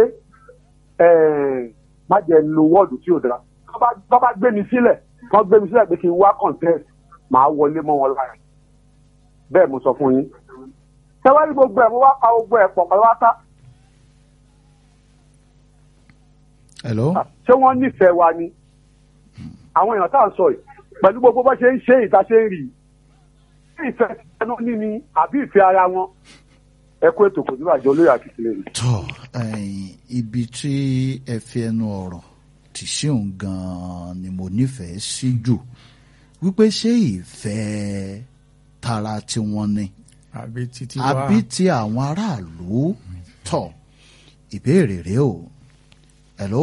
májẹ̀ lo wọ́ọ̀dù tí ò dára tó bá- tó bá gbé mi sílẹ̀ tó gbé mi sílẹ̀ pé kí n wá contest màá wọlé mọ́ wọn lára bẹ́ẹ̀ mo sọ fún yín tẹ́wárí gbogbo ẹ̀ mo wá pa gbogbo ẹ̀ pọ̀ pàlọ́wátá hello ṣé wọ́n nífẹ̀ẹ́ wa ni àwọn èèyàn tá à ń sọ yìí pẹ̀lú gbogbo bá ṣe ń ṣe ìta ṣe ń rí i ṣé ìfẹ́ ẹnu ní ni àbí ìfẹ́ ara wọn ẹ kó ètò kò níbàjẹ́ olóyè àkìtìlẹ̀ rẹ̀. tọ ẹ̀yin, ibi tí ẹ fi ẹnu ọ̀rọ̀ tì sí òun gan-an ni mo nífẹ̀ẹ́ sí jù wípé ṣé ìfẹ́ tara tiwọn ni àbí títí wá àbí ti àwọn aráàlú tọ ìbéèrè rèé o hello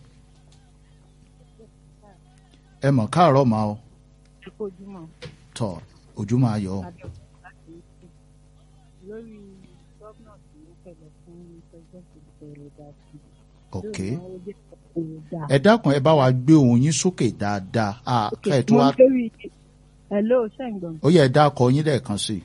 ẹ mọ̀ káàárọ̀ máa o ojúmọ́ tọ ojú máa yọ o. adé láti ìsìn lórí gómìnà tí ó fẹ̀lẹ̀ fún pẹ́sidẹ́ntì ìbẹ̀rẹ̀ dàtí. ok ẹ ẹ dákun ẹ bá wa gbé ohùn yín sókè dáadáa ah, ká ẹ tún wá lórí hello ṣẹ́ǹgbọ̀n ó yẹ ẹ dákọ yín lẹ́ẹ̀kan sí i.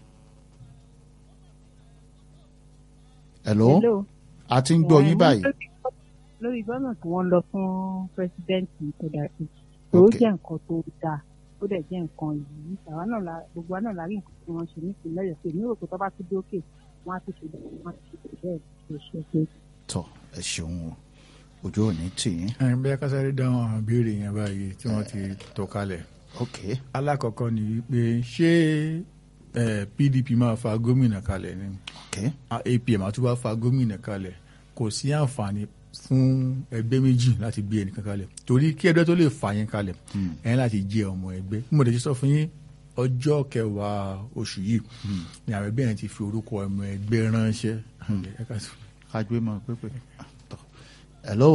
hello hello a ti ń gbọ́ Eh, yín wọ́n báyìí lórí- lórí gómìnà tí wọ́n lọ fún pẹ́sidẹ́ntì ìbẹ̀rẹ̀ tó Ok. jẹ́ nǹkan tó dáa ó dẹ̀ jẹ́ nǹkan yìí àwa náà la gbogbo wa náà la rí nǹkan tí wọ́n ṣe nípìnlẹ̀ Ọ̀yọ́ pé mi rò pé tó bá tún dé òkè wọ́n á tún ṣe bẹ́ẹ̀ wọ́n á tún ṣe bẹ́ẹ̀ tó ṣe pé tọ ẹ ṣeun o ojú ò ní tì í ẹ̀ bí akásáré dáhùn àwọn ìbéèrè yẹn báyìí tí wọ́n ti tò kalẹ̀ ok alákọ̀ọ́kọ́ ni wípé ṣé eh, PDP máa fa gómìnà kalẹ̀ ni ok A- APM àti wá fa gómìnà kalẹ̀ kò sí àǹfààní fún ẹgbẹ́ méjì láti gbé ẹnìkan kalẹ̀ torí kí ẹgbẹ́ tó lè fà yín kalẹ̀ ẹ̀yin láti jẹ́ ọmọ ẹgbẹ́ bí mo tẹ̀ ṣe sọ fún yín ọjọ́ kẹwàá oṣù yìí ni àwọn ẹgbẹ́ yẹn ti fi orúkọ ọmọ ẹgbẹ́ ránṣẹ́ Ẹ ká sọ. kájú mọ pépè tọ hello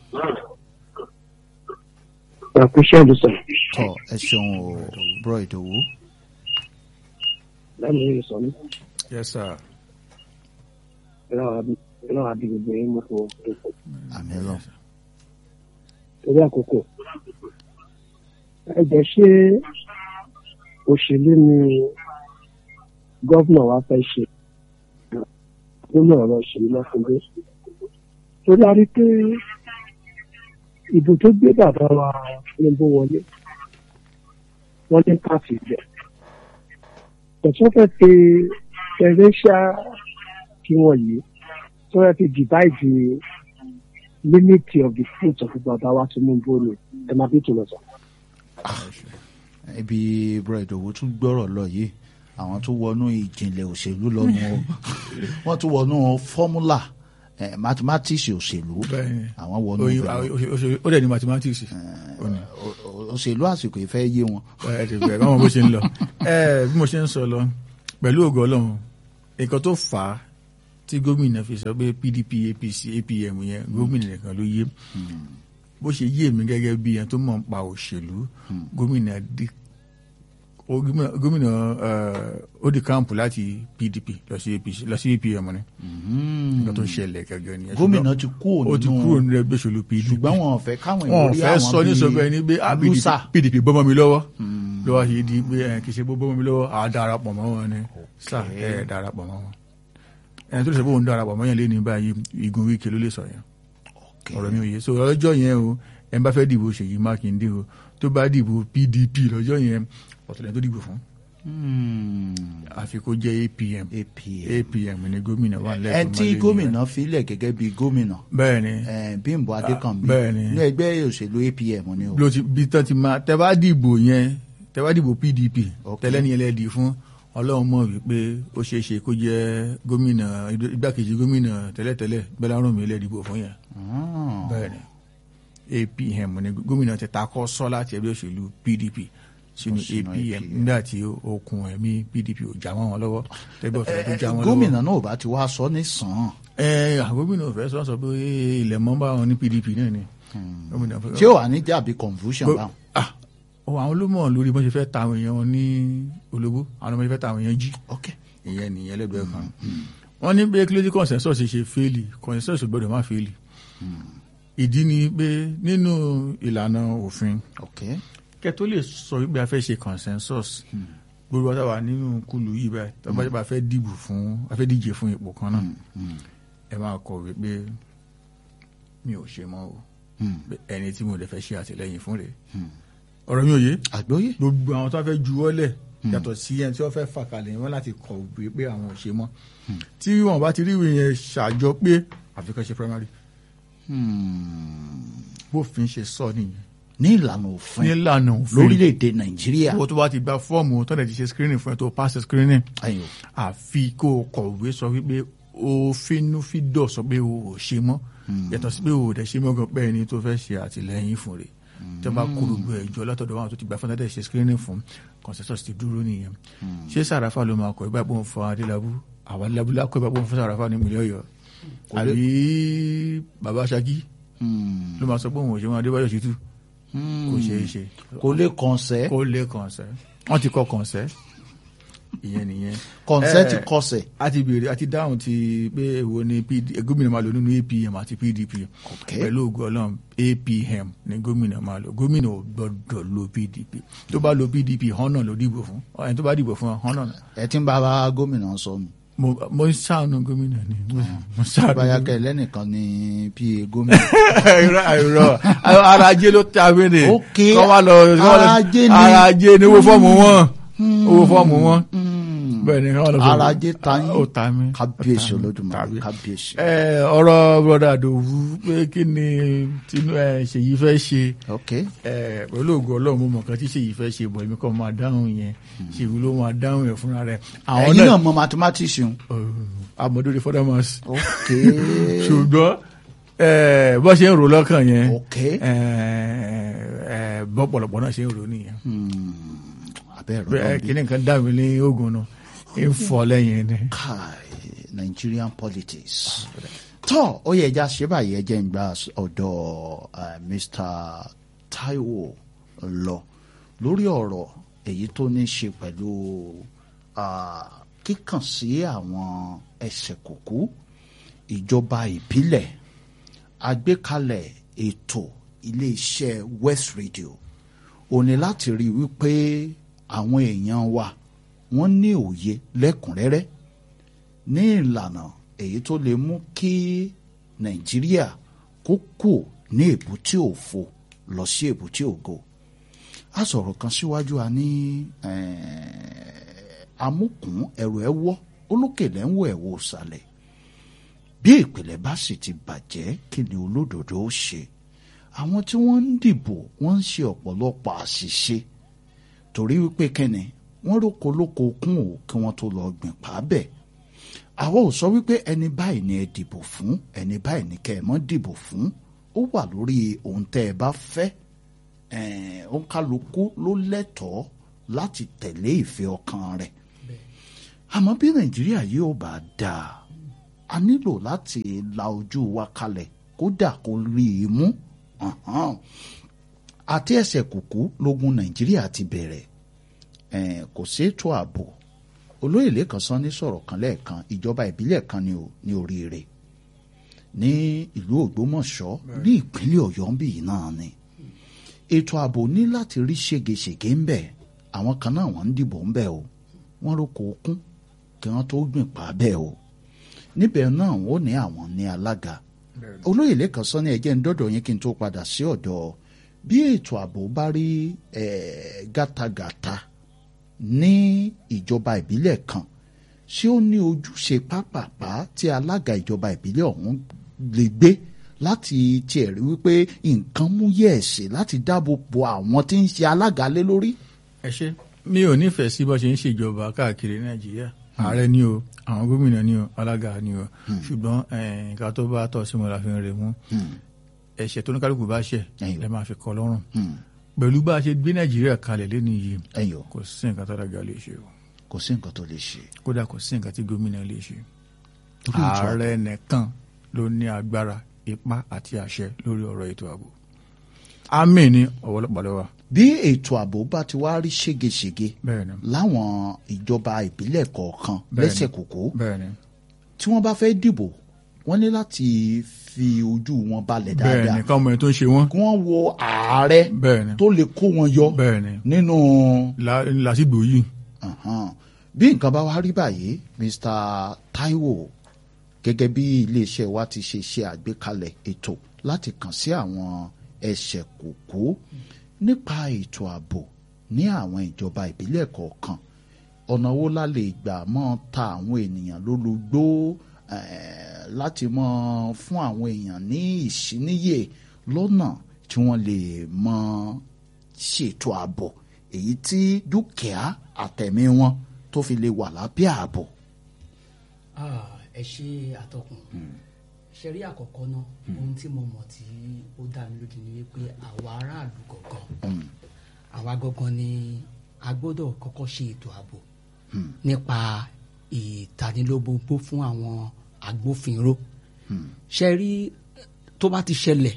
àkúṣe àdùsọ tọ ẹ ṣeun o bro ìdòwú láàmú yìí sọ ní yes sir ìlànà àbí gbogbo yín mú fún òkú àmì lọ torí àkókò ẹ jẹ ṣé òṣèlú ni gọ́vnà wa fẹ́ ṣe nínú ọ̀rọ̀ òṣèlú lọ́kùnrin torí a rí pé ìbò tó gbé bàbá wa Tinubu wọlé wọ́n ní káàfì jẹ tọ̀tún fẹ́ fi fẹ̀rẹ́ṣà kí wọ́n yìí tó fẹ́ fi divide limit of the fruit of bàbá wa Tinubu ni ẹ máa bí tòun sọ. ibi bro ìdòwú tún gbọ́rọ̀ lọ yìí àwọn tún wọnú ìjìnlẹ̀ òṣèlú lọ́nu o wọ́n tún wọnú fọ́múlà eh, mathematics òṣèlú Bẹ́ẹ̀ni. àwọn wọnú Oyin- bẹ̀rẹ̀. a- o- o- ó dẹ̀ ní mathematics Ó ní. O- o- òṣèlú àsìkò ìfẹ́ yé wọn. ẹ ti bẹ̀rẹ̀ báwọn bó ṣe ń lọ ẹ bí mo ṣe ń sọ lọ pẹ̀lú ògo ọlọ́run nǹkan tó fà á tí gómìnà fi sọ pé pdp apc apm yẹn gómìnà nìkan ló yé bó ṣe yé mi gẹ́gẹ́ bí ẹni tó mọ̀ ń pa òṣèlú gómìnà di ó- gómìnà gómìnà eh, ó di káàmpù láti pdp lọ sí apc lọ sí apm ni nǹkan tó ń ṣẹlẹ̀ gẹ́gẹ́ ni gómìnà ti kú ó ti kúrò nínú ẹgbẹ́ òṣèlú pdp ṣùgbọ́n wọn ò fẹ́ káwọn wọn ò ìwòrí fẹ́ àwọn sọ ní sọ bẹ́ẹ̀ ni pé ah, PDP lúsà pdp bọ́mọ mi lọ́wọ́ lọ́wọ́ ṣe di pé ẹ, kì í ṣe bó bọ́mọ mi lọ́wọ́ àá darapọ̀ mọ́ wọn ni sà ẹ darapọ̀ mọ́ wọn ẹni tó lè sọ pé òun darapọ̀ mọ́ yẹn lé ní báyìí igun wíkẹ́ ló lè sọ yẹn ọ̀rọ̀ mi ò yé so lọ́jọ́ yẹn o ẹ bá fẹ́ dìbò Ṣèyí Mákindé o tó bá dìbò PDP lọ́jọ́ yẹn ọ̀tọ̀lẹ̀ tó dìbò fún àfi kó jẹ́ APM apm APM ni gómìnà wà lẹ́kọ̀ọ́ ẹni tí gómìnà filẹ̀ gẹ́gẹ́ bí gómìnà bẹ́ẹ̀ ni eh, Bímbọ́ Adékànbí bẹ́ẹ̀ ni. ní ẹgbẹ́ òṣèlú apm ni o ló ti bí tán ti máa tẹ bá dìbò yẹn tẹ bá dìbò PDP Ok. tẹ́lẹ̀ ní ẹlẹ́dì fún Ọlọ́run mọ̀ wípé ó ṣeé ṣe kó jẹ́ gómìnà igbákejì gómìnà tẹ́lẹ̀tẹ́lẹ̀ Bẹ́lárùnmí ẹlẹ́dìbò fún yẹn Ah. bẹ́ẹ̀ ni APM ni gómìnà ti takọ́ sọ́ láti ẹgbẹ́ òṣèlú PDP sínú Sínú APM APM. nígbà tí okùn ẹ̀mí PDP ò já mọ́ wọn lọ́wọ́ tẹ́gbẹ́ òṣèlú tó já wọn lọ́wọ́ gómìnà náà ò bá ti wá sọ ní sàn án ẹ gómìnà ò fẹ́ sọ sọ pé ilẹ̀ mọ́ bá wọn ní PDP náà ni gómìnà fẹ́- tí ó wà ní jàbí confusion Go- báwọn. ah ọ àwọn ló mọ̀ lórí bọ́n ṣe fẹ́ ta àwọn èèyàn wọn ní olóbó àwọn ọmọ ṣe fẹ́ ta àwọn èèyàn jí ok ìyẹn nìyẹn lẹ́gbẹ̀ẹ́ kan wọ́n ní pé kílódé consensus ṣe fẹ́ẹ̀lì consensus ò gbọ́dọ̀ má fẹ́ẹ̀lì ìdí ni pé nínú ìlànà òfin ok kẹ́ tó lè sọ wípé a fẹ́ ṣe consensus gbogbo ọ̀tá wà nínú kùlù yìí báyìí tó bá jẹ́ pé a fẹ́ dìbò fún a fẹ́ díje fún ipò kan náà ẹ máa kọ̀wé pé mi ò ṣe mọ́ o pé ẹni tí mo lè fẹ́ ṣe àtìlẹ́yìn fún rẹ̀ ọ̀rọ̀ mi ò yé àgbóyè gbogbo àwọn tó fẹ́ juwọ́lẹ̀ yàtọ̀ sí ẹni tí wọ́n fẹ́ fà kalẹ̀ wọn láti kọ̀wé pé àwọn ò ṣe mọ́ tí wọn bá ti rí ìwé yẹn ṣàjọ pé àfikún ṣe primary bófin ṣe sọ nìyẹn ní ìlànà òfin nílànà òfin lórílẹ̀‐èdè nàìjíríà owó tó bá ti gba fọ́ọ̀mù tó lè ti ṣe screening fún ẹ tó pass screening ayò àfi kó o kọ̀wé sọ wípé o finúfídọ̀ sọ pé o ò ṣe mọ́ yàtọ̀ sí pé o ò dẹ̀ ṣe mọ́ gan pé ẹni tó fẹ́ ṣe àtìlẹ́yìn fún rẹ̀ tó bá kó gbogbo ẹ̀jọ́ látọ̀dọ̀ wọn tó ti gba fún tẹ́tẹ̀ ṣe screening fún consensus ti dúró nìyẹn ṣé sàràfà ló máa kọ ìgbà pé òun fọ adélábù àwọn adélábù lákọ ìgbà pé òun fún sàràfà ní ìpínlẹ̀ ọ̀yọ́ àbí bàbá ṣakí ló máa sọ pé òun ò ṣe wọn adébáyọ̀ ṣètù kò ṣeé ṣe kò lè kọ̀ǹsẹ́ kó lè kọ̀ǹsẹ́ wọ́n ti kọ́ kọ̀ǹsẹ́ ìyẹn nìyẹn kọ̀ǹsẹ́ ti Eh, kọsẹ̀ a ti béèrè a ti dáhùn ti pé èwo ni PD gómìnà máa lò nínú APM àti PDP pẹ̀lú ògùn ọlọ́run APM ni gómìnà máa lò gómìnà ò gbọ́dọ̀ lo PDP tó bá lo PDP hànà ló dìbò fún ẹni tó bá dìbò fún hànà ẹ ti ń bá bá gómìnà sọ nù mo mo ń ṣàánú gómìnà ni mo mo ń ṣàánú báyà kẹ lẹ́nìkan ní pa gómìnà irọ́ irọ́ ara ajé ló tẹ abéèrè Ok, kọ́ wá lọ kọ́ wá lọ- ara ajé ni. ara ajé ni owó fọ́ọ̀mù wọn owó fọ́ọ̀mù wọn bẹ́ẹ̀ ni kọ́ wá lọ sọ- ara ajé ta yín ó ta mí kábíyèsí ó ta mí, olódùmarè tàbí. kábíyèsí. ẹ ọ̀rọ̀ broda Àdòwú pé kí ni tinú ẹ Ṣèyí fẹ́ ṣe ok ẹ pẹ̀lú ògùn Ọlọ́run mo mọ̀ kan tí Ṣèyí fẹ́ ṣe bọ̀ èmi kọ́ máa dáhùn yẹn Ṣèyí ló máa dáhùn yẹn fúnra rẹ̀ àwọn ẹ̀yin náà náà mọ mathematics yun amọ̀dúnrún fọ́dámọ́s ok ṣùgbọ́n ẹ bọ́ ṣe ń rò lọ́kàn yẹn ok ẹ ẹ bọ́ pọ̀lọpọ̀ náà ṣe ń rò nìyẹn abẹ́rẹ́ Bẹ́ẹ̀, ọlọ́run kíní kan dà mí ní ogun náà ń fọ lẹ́yìn ni. kai Nigerian politics tọ́ ó yẹ ẹja ṣe báyìí ẹjẹ́ ń gba ọ̀dọ̀ eh, Mr. Taiwo lọ lórí ọ̀rọ̀ èyí tó ní ṣe pẹ̀lú ah, kíkàn sí àwọn ẹsẹ̀ kùkú ìjọba ìbílẹ̀ àgbékalẹ̀ ètò iléeṣẹ́ West Radio ó ní láti rí i wípé àwọn èèyàn wa wọ́n ní òye lẹ́kùnrẹ́rẹ́ ní ìlànà èyí tó lè mú kí Nàìjíríà kó kù ní èbúté òfo lọ sí èbúté ògo a sọ̀rọ̀ kan síwájú a ní eh, amúkùn ẹrù ẹ wọ́ olókèlè ń wọ ẹ̀wọ̀ òsàlẹ̀ bí ìpìlẹ̀ bá sì ti bàjẹ́ kí ni olódodo ó ṣe àwọn tí wọ́n ń dìbò wọ́n ń ṣe ọ̀pọ̀lọpọ̀ àṣìṣe torí wípé kẹ́ni wọ́n róko lóko kún ò kí wọ́n tó lọ gbìn pàábẹ̀ àwa ò sọ wípé ẹni báyìí ni ẹ dìbò fún ẹni báyìí ni kẹ́ ẹ mọ́ dìbò fún ó wà lórí ohun tẹ́ ẹ bá fẹ́ ẹ̀ẹ́n, òǹkálukú ló lẹ́tọ̀ọ́ láti tẹ̀lé ìfẹ́ ọkàn rẹ̀ àmọ́ bí nàìjíríà yóò bá dáa a nílò láti la ojú wa kalẹ̀ kódà kó rí i mú Ọ̀hán. àti ẹsẹ̀ kùkú lógun nàìjíríà ti bẹ̀rẹ̀ Eh, kò sétò ààbò olóyè lẹ́kan sán ní sọ̀rọ̀ kan lẹ́ẹ̀kan ìjọba ìbílẹ̀ kan ní o- ní oríire ní ìlú ògbómọ̀ṣọ́ ní ìpínlẹ̀ ọ̀yọ́ ń bì yìí náà ni ètò ààbò ní láti rí ségesège ń bẹ̀ àwọn kan náà wọ́n ń dìbò ń bẹ̀ o wọ́n rò kó kún kí wọ́n tó gbìn pa bẹ́ẹ̀ o níbẹ̀ náà wọ́n ní àwọn ní alága olóyè lẹ́kan sọ ní ẹ̀jẹ̀ ń dọ́dọ̀ yín kí n tó padà sí ọ̀dọ̀ bí ètò ààbò bá rí eh, gátagàta ní ìjọba ìbílẹ̀ kan ṣé ó ní ojúṣe pápápá tí alága ìjọba ìbílẹ̀ ọ̀hún lè gbé láti tiẹ̀ rí wípé nǹkan mú yẹ̀ẹ̀sì láti dáàbò bo àwọn tí ń ṣe alága lé lórí. ẹ ṣe mi ò nífẹ̀ẹ́ sí bó ṣe ń ṣèjọba káàkiri nàìjíríà ààrẹ ni o àwọn gómìnà ni o alága ni o ṣùgbọ́n eh, nǹkan tó bá tọ́ sí mo la fi ń rè mú ẹ̀ṣẹ̀ tó ní kálukú bá ṣẹ̀ Ẹ̀yìn. lẹ́ máa fi kọ́ lọ́rùn Hmm. pẹ̀lú bá a ṣe gbé nàìjíríà kalẹ̀ lẹ́nu yìí ẹ̀yọ́ kò sí nǹkan tó dága lè ṣe o kò sí nǹkan tó lè ṣe. kódà kò sí nǹkan tí gómìnà lè ṣe Torí ètò ààbò. ààrẹ nìkan ló ní agbára ipá àti àṣẹ lórí ọ̀rọ̀ ètò ààbò àmì ni ọ̀wọ́lọ́pàá lọ́wọ́ bí ètò ààbò bá ti wá rí ségesège bẹ́ẹ̀ ni láwọn ìjọba ìbílẹ̀ kọ̀ọ̀kan Bẹ́ẹ̀ni. lẹ́sẹ̀ kòkó bẹ́ẹ̀ ni tí wọ́n bá fẹ́ dìbò wọ́n ní láti fi ojú wọn balẹ̀ bẹ́ẹ̀ dáadáa ni káwọn ẹni tó ń ṣe wọ́n kí wọ́n wo ààrẹ bẹ́ẹ̀ ni tó lè kó wọn yọ bẹ́ẹ̀ ni nínú La- lásìgbò yìí Ahan. bí nǹkan bá wá rí báyìí Mr. Taiwo gẹ́gẹ́ bí iléeṣẹ́ wa ti ṣe ṣe àgbékalẹ̀ ètò láti kàn sí àwọn ẹsẹ̀ kòkó nípa ètò ààbò ní àwọn ìjọba ìbílẹ̀ kọ̀ọ̀kan ọ̀nà wo la lè gbà mọ́ ta àwọn ènìyàn lólobó eh, láti mọ́ fún àwọn èèyàn ní ìṣíníyè lọ́nà tí wọ́n lè mọ́ ṣètò ààbò èyí tí dúkìá àtẹ̀mí wọn tó fi lè wà lábẹ́ ààbò. Ah, ẹ ṣe àtọkùn ṣe rí àkọ́kọ́ náà ohun tí mo mọ̀ tí ó dá mi lójú ni wípé àwa aráàlú gangan àwa gangan ni a gbọ́dọ̀ kọ́kọ́ ṣe ètò ààbò nípa ìtanilóbóbó fún àwọn agbófinró ṣe rí tó bá ti ṣẹlẹ̀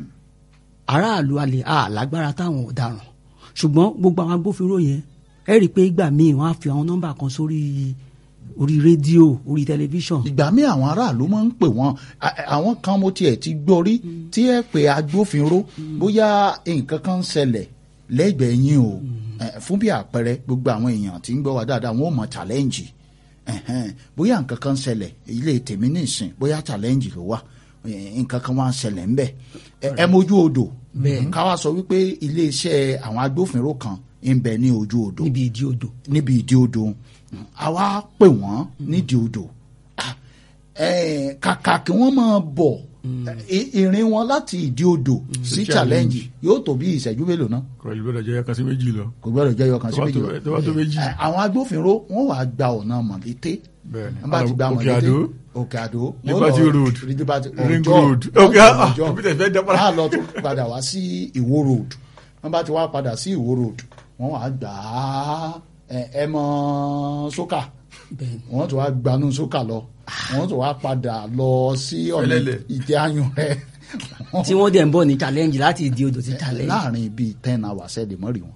aráàlú alẹ́ àlágbára táwọn ọ̀daràn ṣùgbọ́n gbogbo àwọn agbófinró yẹn ẹ rí i pé ìgbà míì wọ́n á fi àwọn nọ́mbà kan sórí orí rédíò orí tẹlifíṣàn ìgbà míì àwọn aráàlú máa ń pè wọ́n a- àwọn kan mo tiẹ̀ ti gbọ́ rí tí ẹ pè agbófinró bóyá nǹkan kan ń ṣẹlẹ̀ lẹ́gbẹ̀ẹ́ yín o Eh, fún bí àpẹẹrẹ gbogbo àwọn èèyàn tí ń gbọ́ wa dáadáa wọn ò mọ challenge Ẹ̀hẹ́n, bóyá nǹkan kan ń ṣẹlẹ̀ ilé tèmi nìsín bóyá challenge ló wà Eh, nǹkan kan wá ń ṣẹlẹ̀ ńbẹ̀ Ẹ- ẹ mójú odò ká wá sọ wípé iléeṣẹ́ àwọn agbófinró kan ń bẹ ní ojú odò níbi ìdí odò níbi ìdí odò àwa pè wọ́n nídìí odò Ah, eh, kàkà kí wọ́n máa bọ̀ eh, ìrìn wọn láti ìdí odò sí challenge yóò tó bí ìṣẹ́jú mélòó náà pẹ̀lú bẹ́ẹ̀ jẹ́ kan sí méjì lọ kò gbọ́dọ̀ jẹ́ yọkan sí Tó bá méjì tó- lọ. tó bá tó méjì. Eh, àwọn agbófinró wọ́n wàá gba ọ̀nà mọ̀lété bẹ́ẹ̀ ni wọ́n bá ti gba Òkè mọ̀lété Àdó òkè àdó wọ́n Liberty lọ- Road, Liberty Ring ọjọ́ Road. wọ́n Òkè lọ ah, ọjọ́. òbí tẹ̀ fẹ́ dá padà. wọ́n á lọ tún padà wá sí ìwó road wọ́n bá ti wá padà sí ìwó road wọ́n wàá gbà á ẹ- ẹ mọ sókà bẹ́ẹ̀ ni wọ́n tún wá gbanú sókà lọ wọ́n tún wá padà lọ sí ọ̀nà Fẹ́lẹ́lẹ̀. ìjẹ́ ayùn rẹ̀ tí wọ́n dẹ̀ ń bọ̀ ní challenge láti ìdí odò sí challenge láàrin bíi ten hours ẹ̀ lè mọ́ rí wọn.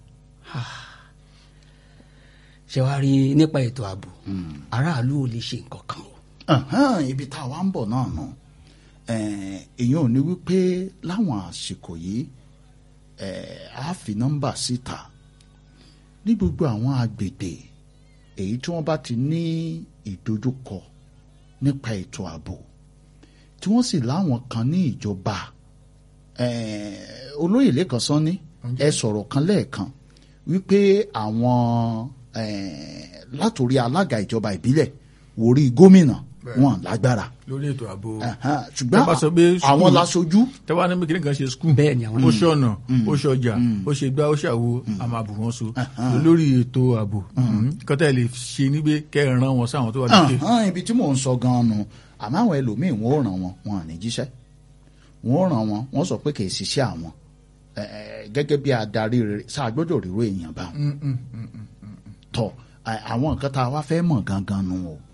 ṣe wá rí nípa ètò ààbò aráàlú ò lè ṣe nǹkan kan o Ẹ̀hẹ́n, ibi tá a wá ń bọ̀ náà nù èèyàn ò ní wípé láwọn àsìkò yìí eh, a fi nọ́mbà síta ní gbogbo àwọn agbègbè èyí tí wọ́n bá ti ní ìdojúkọ nípa ètò ààbò tí wọ́n sì láwọn kan ní ìjọba eh, olóyè lẹ́kan sọ́ni ẹ sọ̀rọ̀ kan lẹ́ẹ̀kan wípé àwọn eh, látòrí alága ìjọba ìbílẹ̀ wòrí gómìnà wọn lágbára lórí ètò ààbò Ẹ̀hẹ́n, Tẹ́ bá sọ pé ṣùgbọ́n àwọn school- laṣojú tẹ́wá ní bí kìnìún kan ṣe skul Bẹ́ẹ̀ ni àwọn ó ṣọ̀nà ó ṣọjà ó ṣe gbá ó ṣàwo a máa bù wọ́n so lórí ètò ààbò kọ́tà lè ṣe níbi kẹ́ẹ̀ràn wọn sáwọn tó wà lókè Ẹ̀hẹ́n, ibi tí mò ń sọ gan-an nù àmọ́ àwọn ẹlòmíín wọn ò ràn wọn wọn à ní jíṣẹ́ wọn ò ràn wọn wọn sọ pé kì í ṣiṣẹ́ àwọn Ẹ̀, ẹ̀, gẹ́gẹ́ bí adarí rere sáà gbọ́dọ̀ ríro èèyàn bá wọn tọ à- àwọn nǹkan tá a wá fẹ́ mọ̀ gangan nu o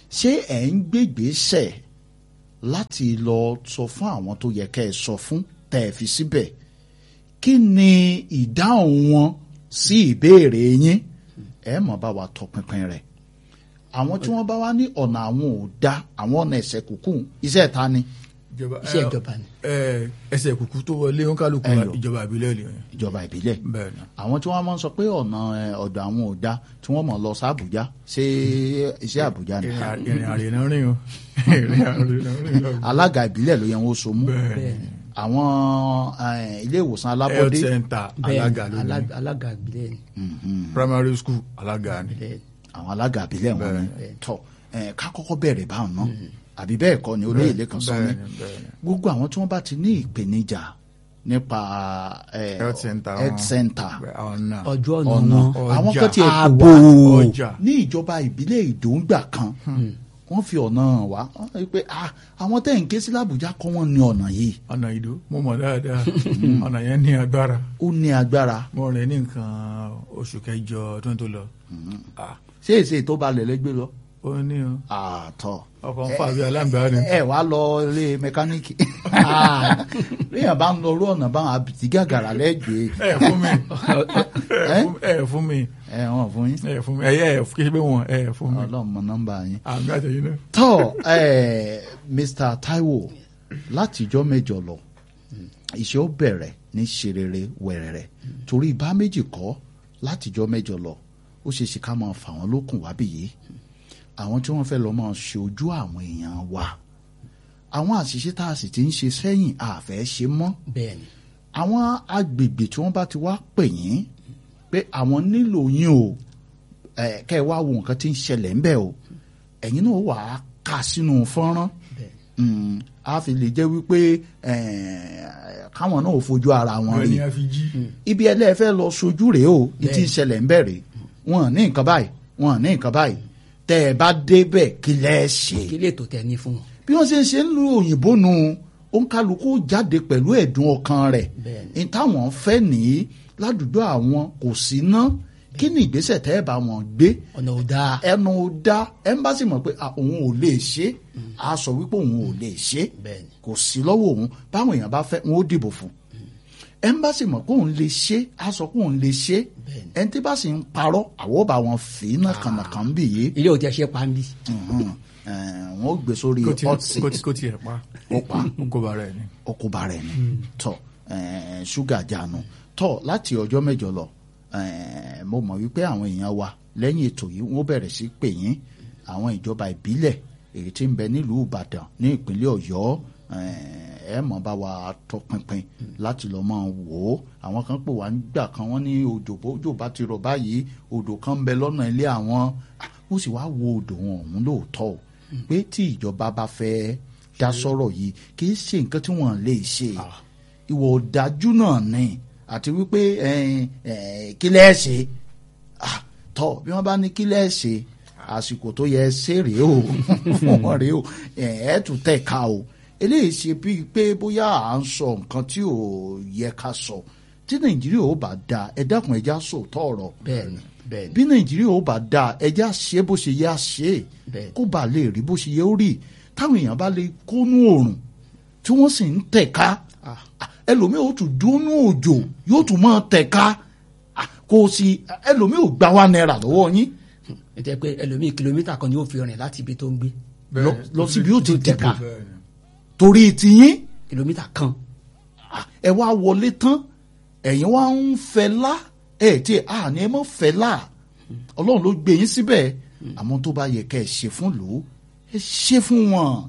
ṣé ẹ̀ ń gbégbèsè láti lọ sọ fún àwọn tó yẹ kẹ́ ẹ sọ fún tẹ́ ẹ fi síbẹ̀ kí ni ìdáhùn wọn sí ìbéèrè yín ẹ mọ̀ bá wa tọpinpin rẹ̀ àwọn tí wọ́n bá wá ní ọ̀nà àwọn ò dá àwọn ọ̀nà ẹ̀sẹ̀ kúkú iṣẹ́ ta ni iṣẹ́ ìjọba ni. ẹsẹ̀ kùkú tó wọlé ó ń kálukú Ẹ lò. ìjọba ìbílẹ̀ lè ìjọba ìbílẹ̀ bẹ́ẹ̀ ni. àwọn tí wọ́n máa ń sọ pé ọ̀nà ẹ, ọ̀dọ̀ àwọn ò dá tí wọ́n mọ̀ lọ sí Àbújá ṣé iṣẹ́ Àbújá ni ìrìn à- ìrìn àrè náà rìn o ìrìn àrè náà rìn o. alága ìbílẹ̀ ló yẹ wọ́n so mú bẹ́ẹ̀ ni. àwọn ẹ, ilé ìwòsàn health alábọ́dé center bẹ́ẹ̀ alága ni, ló ní alá- alága ìbílẹ̀ ni. primary school alága ni. bẹ́ẹ̀ ni. àwọn alága ìbílẹ̀ wọn ni Bẹ́ẹ̀. tọ́ ẹ, ká kọ́kọ́ bẹ̀rẹ̀ báwọn náà àbí bẹ́ẹ̀ kọ́ ni olóyè lẹ́kan sọ ní bẹ́ẹ̀ ni, bẹ́ẹ̀ ni. gbogbo àwọn tí wọ́n bá ti ní ìpèníjà nípa ẹ, health center health wọn. center Bẹ́ẹ̀, àwọn náà. ọjọ́ ọ̀nà ọ̀nà wọn àwọn ọjà, kan ti ètò ààbò, wá ọjà. ní ìjọba ìbílẹ̀ ìdòǹgbà kan wọ́n fi ọ̀nà hàn wá wọ́n rí i pé ah, àwọn tẹ̀ ń ké sí làbújá kọ́ wọ́n ní ọ̀nà yìí ọ̀nà ìdó mo mọ̀ dáadáa ọ̀nà yẹn ní agbára ó ní agbára mo rìn ní nǹkan oṣù kẹjọ ọdún tó lọ Ah, ṣé èsè tó balẹ̀ lẹ́gbẹ́ lọ ó ní o àtọ̀ ọkọ̀ ń fà bí aláǹgbá ni ẹ wá lọ ilé mẹkáníìkì léèyàn bá ń lọ orú ọ̀nà báwọn àbìtí gàgàrà lẹ́gbẹ̀ẹ́ ẹ fún mi ẹ fún- ẹ fún mi ẹ wọ́n fún yín ẹ fún mi ẹ yẹ kí ṣe pé wọn ẹ fún mi ọlọ́run mọ nọ́mbà yín. àmì àtẹ̀yìn náà. tọ́ ẹ Mr. Taiwo látijọ́ mẹ́jọ lọ iṣẹ́ ó bẹ̀rẹ̀ ní ṣerere wẹ̀rẹ̀rẹ̀ torí ibà méjì kọ́ látijọ́ mẹ́jọ lọ ó ṣe ṣe ká máa fà wọ́n lókun wábì yìí àwọn tí wọ́n fẹ́ lọ máa ṣe ojú àwọn èèyàn wa àwọn àṣìṣe tá a sì ti ń ṣe sẹ́yìn àfẹ́ ṣe mọ́ bẹ́ẹ̀ ni. àwọn agbègbè tí wọ́n bá ti wá pè yín pé àwọn nílò yín o ẹ kẹ́ ẹ wá wo nǹkan tí ń ṣẹlẹ̀ ńbẹ̀ o ẹ̀yin náà wà á kà sínú fọ́nrán bẹ́ẹ̀ Mm, a fi lè jẹ́ wípé eh, káwọn náà ò fojú ara wọn wọn rí ni a fi jí. ibi ẹlẹ́fẹ́ lọ sojú rèé o ní ti ń ṣẹlẹ̀ ńbẹ̀ rèé wọn ní nǹkan báyìí wọn ní nǹkan báyìí tẹ́ ẹ bá débẹ̀ kí lẹ́ ṣe kí lè tó tẹ ní fún wọn. bí wọ́n ṣe ń ṣe ń lu òyìnbó nu òǹkàlùkù jáde pẹ̀lú ẹ̀dùn ọkàn rẹ̀ Bẹ́ẹ̀ni. ní táwọn fẹ́ nìyí ládùúgbò àwọn kò sí ná kí ni ìgbésẹ̀ tẹ́ ẹ bá wọn gbé ọ̀nà ò dáa. ẹnu dá ẹmbásí mọ̀ pé ah, òun ò lè ṣe á sọ wípé òun ò lè ṣe Bẹ́ẹ̀ni. kò sí lọ́wọ́ òun báwọn èèyàn bá fẹ́ wọn ó dìbò fún ẹmbásí mọ̀ pé òun lè ṣe á sọ pé òun lè ṣe Bẹ́ẹ̀ni. ẹni tí bá sì ń parọ́ àwọ̀ bá wọn fì í náà kànàkàn bì yé ilé òtí ẹ ṣe pa ń bí. wọn ó gbé sórí kó tiẹ̀- hot kó seat tiẹ̀- kó tiẹ̀ pa ó pa ó kó ba rẹ̀ ni. ọkùnba rẹ̀ ni tọ eh, ṣúgà jánu tọ láti ọjọ́ mẹ́jọ lọ eh, mo mọ̀ wípé àwọn èèyàn wa lẹ́yìn ètò yìí wọ́n bẹ̀rẹ̀ sí pè yín àwọn ìjọba ìbílẹ̀ èyí tí ń bẹ nílùú Ìbàdàn ní ìpínlẹ̀ Ọ̀yọ́ eh, ẹ mọ̀ bá wa tọpinpin láti lọ máa wò ó àwọn kan pè wá nígbà kan wọ́n ní odò bójò bá ti rọ̀ báyìí odò kan ń bẹ lọ́nà ilé àwọn Ah, ó sì wá wo odò wọn ọ̀hún lóòótọ́ o pé tí ìjọba bá fẹ́ dá sọ̀rọ̀ yìí kì í ṣe nǹkan tí wọ́n lè ṣe ìwọ ọ̀dájú náà ni àti wípé eh, eh, kí lẹ́ẹ̀ ṣe Ah, tọ́ bí wọ́n bá ní kí lẹ́ẹ̀ ṣe àsìkò tó yẹ ṣe rèé o fún wọn rèé o ẹ̀ ẹ́ tún tẹ̀ ká o eléyìí ṣe bíi pé bóyá à ń sọ nǹkan tí ò yẹ ká sọ tí nàìjíríà ò bá dáa ẹ dákun ẹ já sòótọ́ ọ̀rọ̀ bẹ́ẹ̀ni bẹ́ẹ̀ni. bí nàìjíríà ò bá dáa ẹjá ṣe bó ṣe yẹ á ṣe Bẹ́ẹ̀. kó bá lè rí bó ṣe yẹ ó rí táwọn èèyàn bá lè kónú òrùn tí wọ́n sì ń tẹ̀ka ẹlòmíì ó tún dúnú òjò yóò tún máa tẹ̀ka Ah, kò sí ẹlòmíì ò gbà wá náírà lọ́wọ́ yín ẹ jẹ́ pé ẹlòmíì kìlómítà kan ni ó fi rìn láti ibi tó ń gbé lọ- lọ síbi ó ti dìbò Bẹ́ẹ̀ ni. torí tiyín kìlómítà kan. Ah, ẹ wá wọlé tán ẹ̀yin wá ń fẹ́ lá ẹ̀ tí a ní ẹ mọ́ fẹ́ lá ọlọ́run ló gbé yín síbẹ̀ àmọ́ tó bá yẹ kẹ́ ẹ ṣe fún lò ó ẹ ṣe fún wọn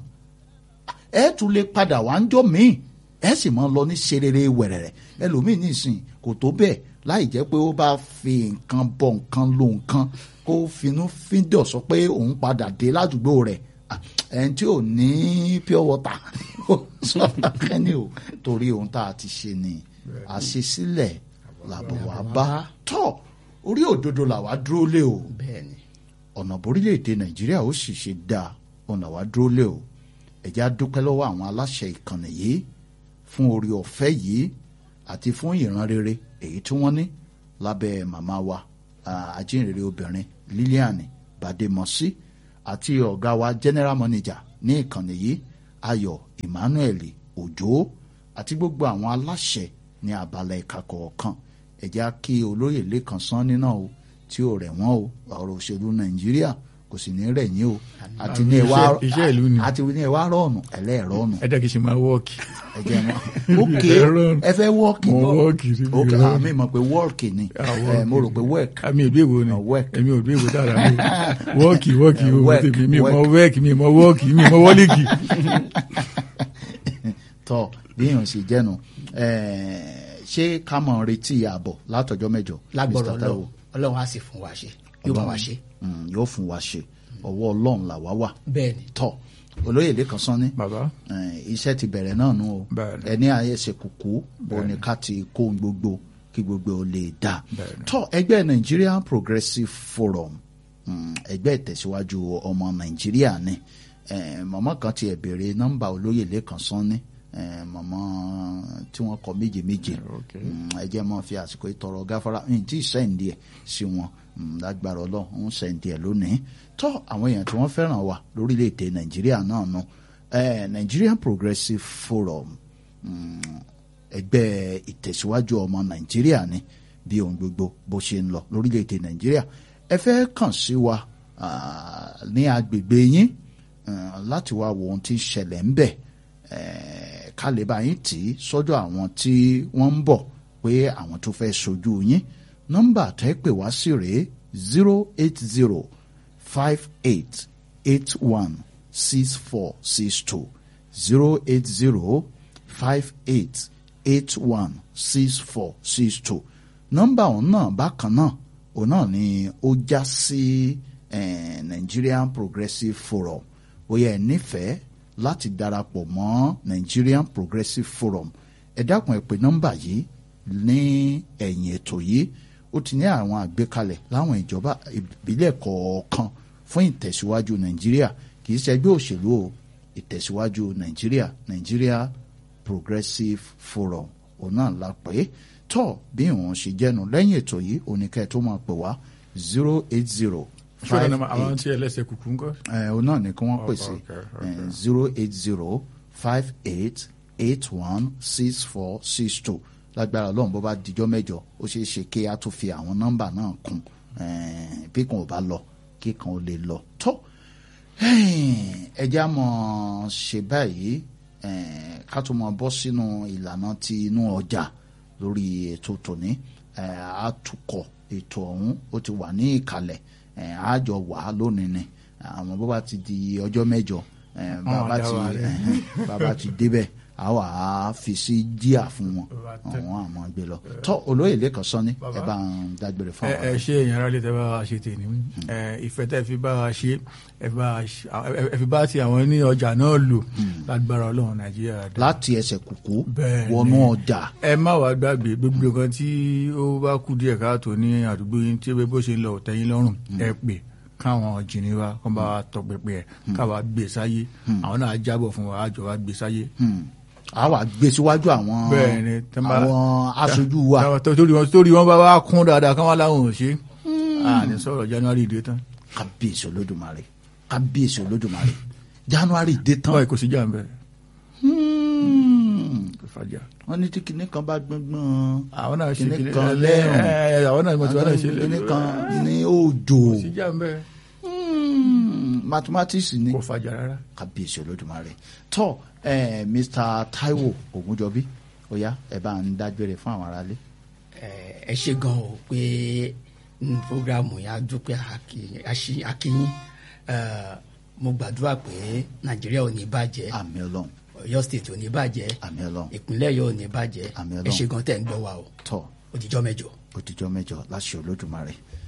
ẹ tún lè padà wá ń jọ míì ẹ sì máa lọ ní ṣerere wẹ̀rẹ̀rẹ̀ ẹlòmíì nísìn kò tó bẹ́ẹ̀ láì jẹ́ pé ó bá fi nǹkan bọ nǹkan lo nǹkan kó finú fíndọ̀ sọ pé òun padà dé ládùúgbò rẹ̀ Ah, ẹni tí ò ní pure water ó sọ kẹ́ni o torí ohun tá a ti ṣe ni àṣesílẹ̀ làbọ̀ wá bá tọ̀ orí òdodo làwa dúró lé o bẹ́ẹ̀ni. ọ̀nà borílẹ̀-èdè nàìjíríà ó sì ṣe dáa ọ̀nà wa dúró lé o ẹ̀já dúpẹ́ lọ́wọ́ àwọn aláṣẹ ìkànnì yìí fún orí ọ̀fẹ́ yìí àti fún ìran rere èyí tí wọ́n ní lábẹ́ màmá wa ah, ajínrere obìnrin Lilian Bademọsí àti ọ̀gá wa general manager ní ìkànnì yìí ayọ̀ emmanuel òjò àti gbogbo àwọn aláṣẹ ní abala ẹ̀ka kọ̀ọ̀kan ẹ jẹ́ á kí olóyè lẹ́kan sanni náà o tí ò rẹ̀ wọ́n o ọ̀rọ̀ òṣèlú nàìjíríà kò sì ní rẹ̀ yín o àti ní ẹwà Iṣẹ́- iṣẹ́ ìlú ni. àti ní ẹwà rọ̀ọ̀nù ẹlẹ́ẹ̀rọ̀ọ̀nù ẹ jẹ́ kí n ṣe máa wọ́ọ̀kì. ẹ jẹ́ mọ́ ok Ẹlẹ́ẹ̀rọ̀ọ̀nù. ẹ fẹ́ wọ́ọ̀kì Mo náà wọ́ọ̀kì níbi ok ìrọ̀rùn. àmì mọ̀ pé wọ́ọ̀kì ni Ah, ẹ mo rò pé wẹ́ẹ̀k àmì òdú èwo ni Ah, work. èmi òdú èwo dára mi wọ́ọ̀kì wọ́ọ̀kì Eh, owó work, tèmi mi mọ work. wẹ́ẹ̀kì mi mọ wọ́ọ̀kì mi mọ wọ́ọ̀lìkì. tọ́ bí èèyàn sì jẹ́nu ṣé ká mọ̀ retí ààbọ̀ látọjọ́ mẹ́jọ lágbọ̀rọ̀ Mr. Taiwo? ọlọ́run ọlọ́run á sì fún wa ṣe yóò bá wa ṣe Mm, yóò fún wa ṣe ọwọ́ ọlọ́run là wá wà bẹ́ẹ̀ ni tọ́ olóyè lẹ́kan sanni bàbá eh, iṣẹ́ ti bẹ̀rẹ̀ náà nù o Bẹ́ẹ̀ni. ẹni àyẹ̀sẹ̀ kùkú òní ká ti kó ohun gbogbo kí gbogbo ó lè dà Bẹ́ẹ̀ni. tọ́ ẹgbẹ́ Nigerian Progressive Forum mm, ẹgbẹ́ ìtẹ̀síwájú ọmọ Nàìjíríà ni Eh, màmá kan ti ẹ̀ béèrè nọ́mbà olóyè lẹ́kan sanni eh, màmá tí wọ́n kọ méje méje Okay. Mm, ẹ jẹ́ mọ́ fi àsìkò ìtọrọ gáfárà ní tí sẹ́ǹdì ẹ̀ sí wọn Mm, lágbára ọlọ́run ń sẹ́ǹdì ẹ̀ lónìí tọ́ àwọn èèyàn tí wọ́n fẹ́ràn wa lórílẹ̀‐èdè nàìjíríà náà nù Eh, Nigerian Progressive Forum mm, ẹgbẹ́ ìtẹ̀síwájú ọmọ nàìjíríà ni bí ohun gbogbo bó ṣe ń lọ lórílẹ̀‐èdè nàìjíríà ẹ fẹ́ kàn sí wa ah, ní agbègbè yín eh, láti wá wo ohun tí ń ṣẹlẹ̀ ń bẹ̀ eh, ká lè bá yín tì í sọ́dọ̀ àwọn tí wọ́n ń bọ̀ pé àwọn tó fẹ́ sojú yín nọ́mbà tẹ́ pè wá sí rèé zero eight zero five eight eight one six four six two zero eight zero five eight eight one six four six two nọ́mbà òun náà bákan náà òun náà ni ó já sí eh, Nigerian Progressive Forum bóyá ẹ nífẹ̀ẹ́ láti darapọ̀ mọ́ Nigerian Progressive Forum ẹ dákun ẹ pè nọ́mbà yìí ní ẹ̀yìn ètò yìí ó ti ní àwọn àgbékalẹ̀ láwọn ìjọba ìbílẹ̀ kọ̀ọ̀kan fún ìtẹ̀síwájú Nàìjíríà kì í ṣẹgbẹ́ òṣèlú o ìtẹ̀síwájú Nàìjíríà Nigeria Progressive Forum òun náà la pè é tọ́ bí wọ́n ṣe jẹ́nu lẹ́yìn ètò yìí oníkẹ́ tó máa pè wá zero eight zero ṣọ́ra five náà àwọn eight tí ẹlẹ́sẹ̀ kùkú ń kọ́. ẹ òun náà ni kí wọ́n pè sí Okay, okay. zero eight zero five eight eight one six four six two lágbára ọlọ́run bó bá dijọ́ mẹ́jọ ó ṣeé ṣe kí a tún fi àwọn nọ́mbà náà kún eh, bí kan ò bá lọ kí kan ò lè lọ tó ẹ já mọ̀ ṣe báyìí eh, ká tó mọ̀ bọ́ sínú ìlànà ti inú ọjà lórí ètò tòní eh, àtúkọ̀ ètò ọ̀hún ó ti wà ní ìkàlẹ̀ eh, àjọ wà á lónìí ni àwọn bó bá ti di ọjọ́ mẹ́jọ eh, bàbá dá ti wa lẹ̀. eh, bàbá ti débẹ̀ a wà á fi sí díà fún wọn Bàbá tẹ. àwọn àmọ́ gbé lọ tọ́ olóyè lẹ́kọ̀ọ́ sọ́ni Bàbá. ẹ bá ń dágbére fún ẹ àwọn ẹ ṣe èèyàn ara lè tẹ bá wa ṣe tèmi ẹ ìfẹ́ tẹ́ fi bá wa ṣe ẹ fi bá wa ṣe- ẹ- ẹ fi bá ti àwọn ní ọjà náà lò lágbára Ọlọ́run Nàìjíríà dá. láti ẹsẹ̀ kùkú Bẹ́ẹ̀ ni. wọnú ọjà ẹ má wàá gbàgbé gbogbo nǹkan tí ó bá kú díẹ̀ káàtó ní àdúgbò yín tí bó ṣe ń lọ tẹ́yìn lọ́rùn ẹ pè káwọn jìnnì wa kán bá wa tọpẹpẹ ẹ káwa gbé sáyé àwọn náà á jábọ̀ fún wa àjọ wa gbé sáyé. Hmm. a wà gbé síwájú àwọn bẹ́ẹ̀ ni tẹ́ bá- àwọn aṣojú wa táwọn tó- torí wọn torí wọn bá wá kún dáadáa káwọn láwọn ò ṣe àní sọ̀rọ̀ January dé tán kábíyèsí olódùmarè kábíyèsí olódùmarè january dé tán báyìí kò sí jà ń bẹ Hmm. kò fàjà. wọ́n ní tí kinní kan bá gbọ́ngbọ́n àwọn náà ṣe kinní kìnìún kan ẹ lẹ́rùn ẹ àwọn náà mọ̀tí wọn náà ṣe kinní kan ní òjò kò sí jà ń bẹ Hmm. mathematics ni kò fàjà rárá. kábíyèsí olódùmarè tó eh, mr taiwo ogunjọbí ó yá ẹ bá ń dágbére fún àwọn aráalé. ẹ ẹ ṣe gan o pé n programu yẹn a dúpẹ́ àkì- àṣì- akínyín Eh, mo gbàdúrà pé nàìjíríà ò ní bàjẹ́ àmì ọlọ́run ọ̀yọ́ state ò ní bàjẹ́ àmì ọlọ́run ìpínlẹ̀ yóò ní bàjẹ́ Àmín ẹ Ọlọ́run. ṣe gan tẹ̀ ń gbọ́ wa o tó òdìjọ́ mẹ́jọ. òtijọ́ mẹ́jọ láṣẹ olódùmarè